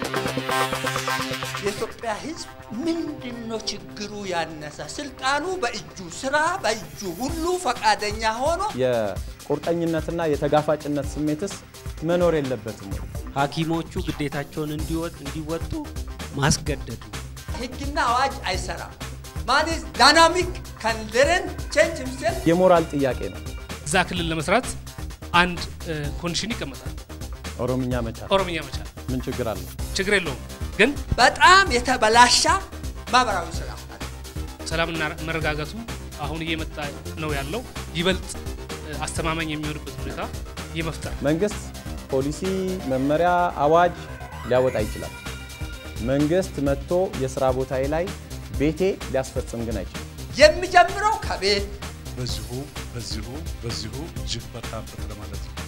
የኢትዮጵያ ሕዝብ ምንድን ነው ችግሩ ያነሰ? ስልጣኑ በእጁ ስራ በእጁ ሁሉ ፈቃደኛ ሆኖ የቁርጠኝነትና የተጋፋጭነት ስሜትስ መኖር የለበትም ወይ? ሐኪሞቹ ግዴታቸውን እንዲወጡ ማስገደዱ ሕግና አዋጅ አይሰራም። ማን ዳይናሚክ ካን ለርን ቼንጅ ሂምሴልፍ የሞራል ጥያቄ ነው። እዛ ክልል ለመስራት አንድ ኮንዲሽን ይቀመጣል። ኦሮምኛ መቻል ኦሮምኛ መቻል ምን ችግር አለው? ችግር የለውም። ግን በጣም የተበላሻ ማህበራዊ ስራ ሰላምና መረጋጋቱ አሁን እየመጣ ነው ያለው ይበልጥ አስተማማኝ የሚሆንበት ሁኔታ የመፍጠር መንግስት ፖሊሲ፣ መመሪያ፣ አዋጅ ሊያወጣ ይችላል። መንግስት መጥቶ የስራ ቦታዬ ላይ ቤቴ ሊያስፈጽም ግን አይችልም። የሚጀምረው ከቤት በዚሁ በዚሁ በዚሁ እጅግ በጣም ለማለት ነው።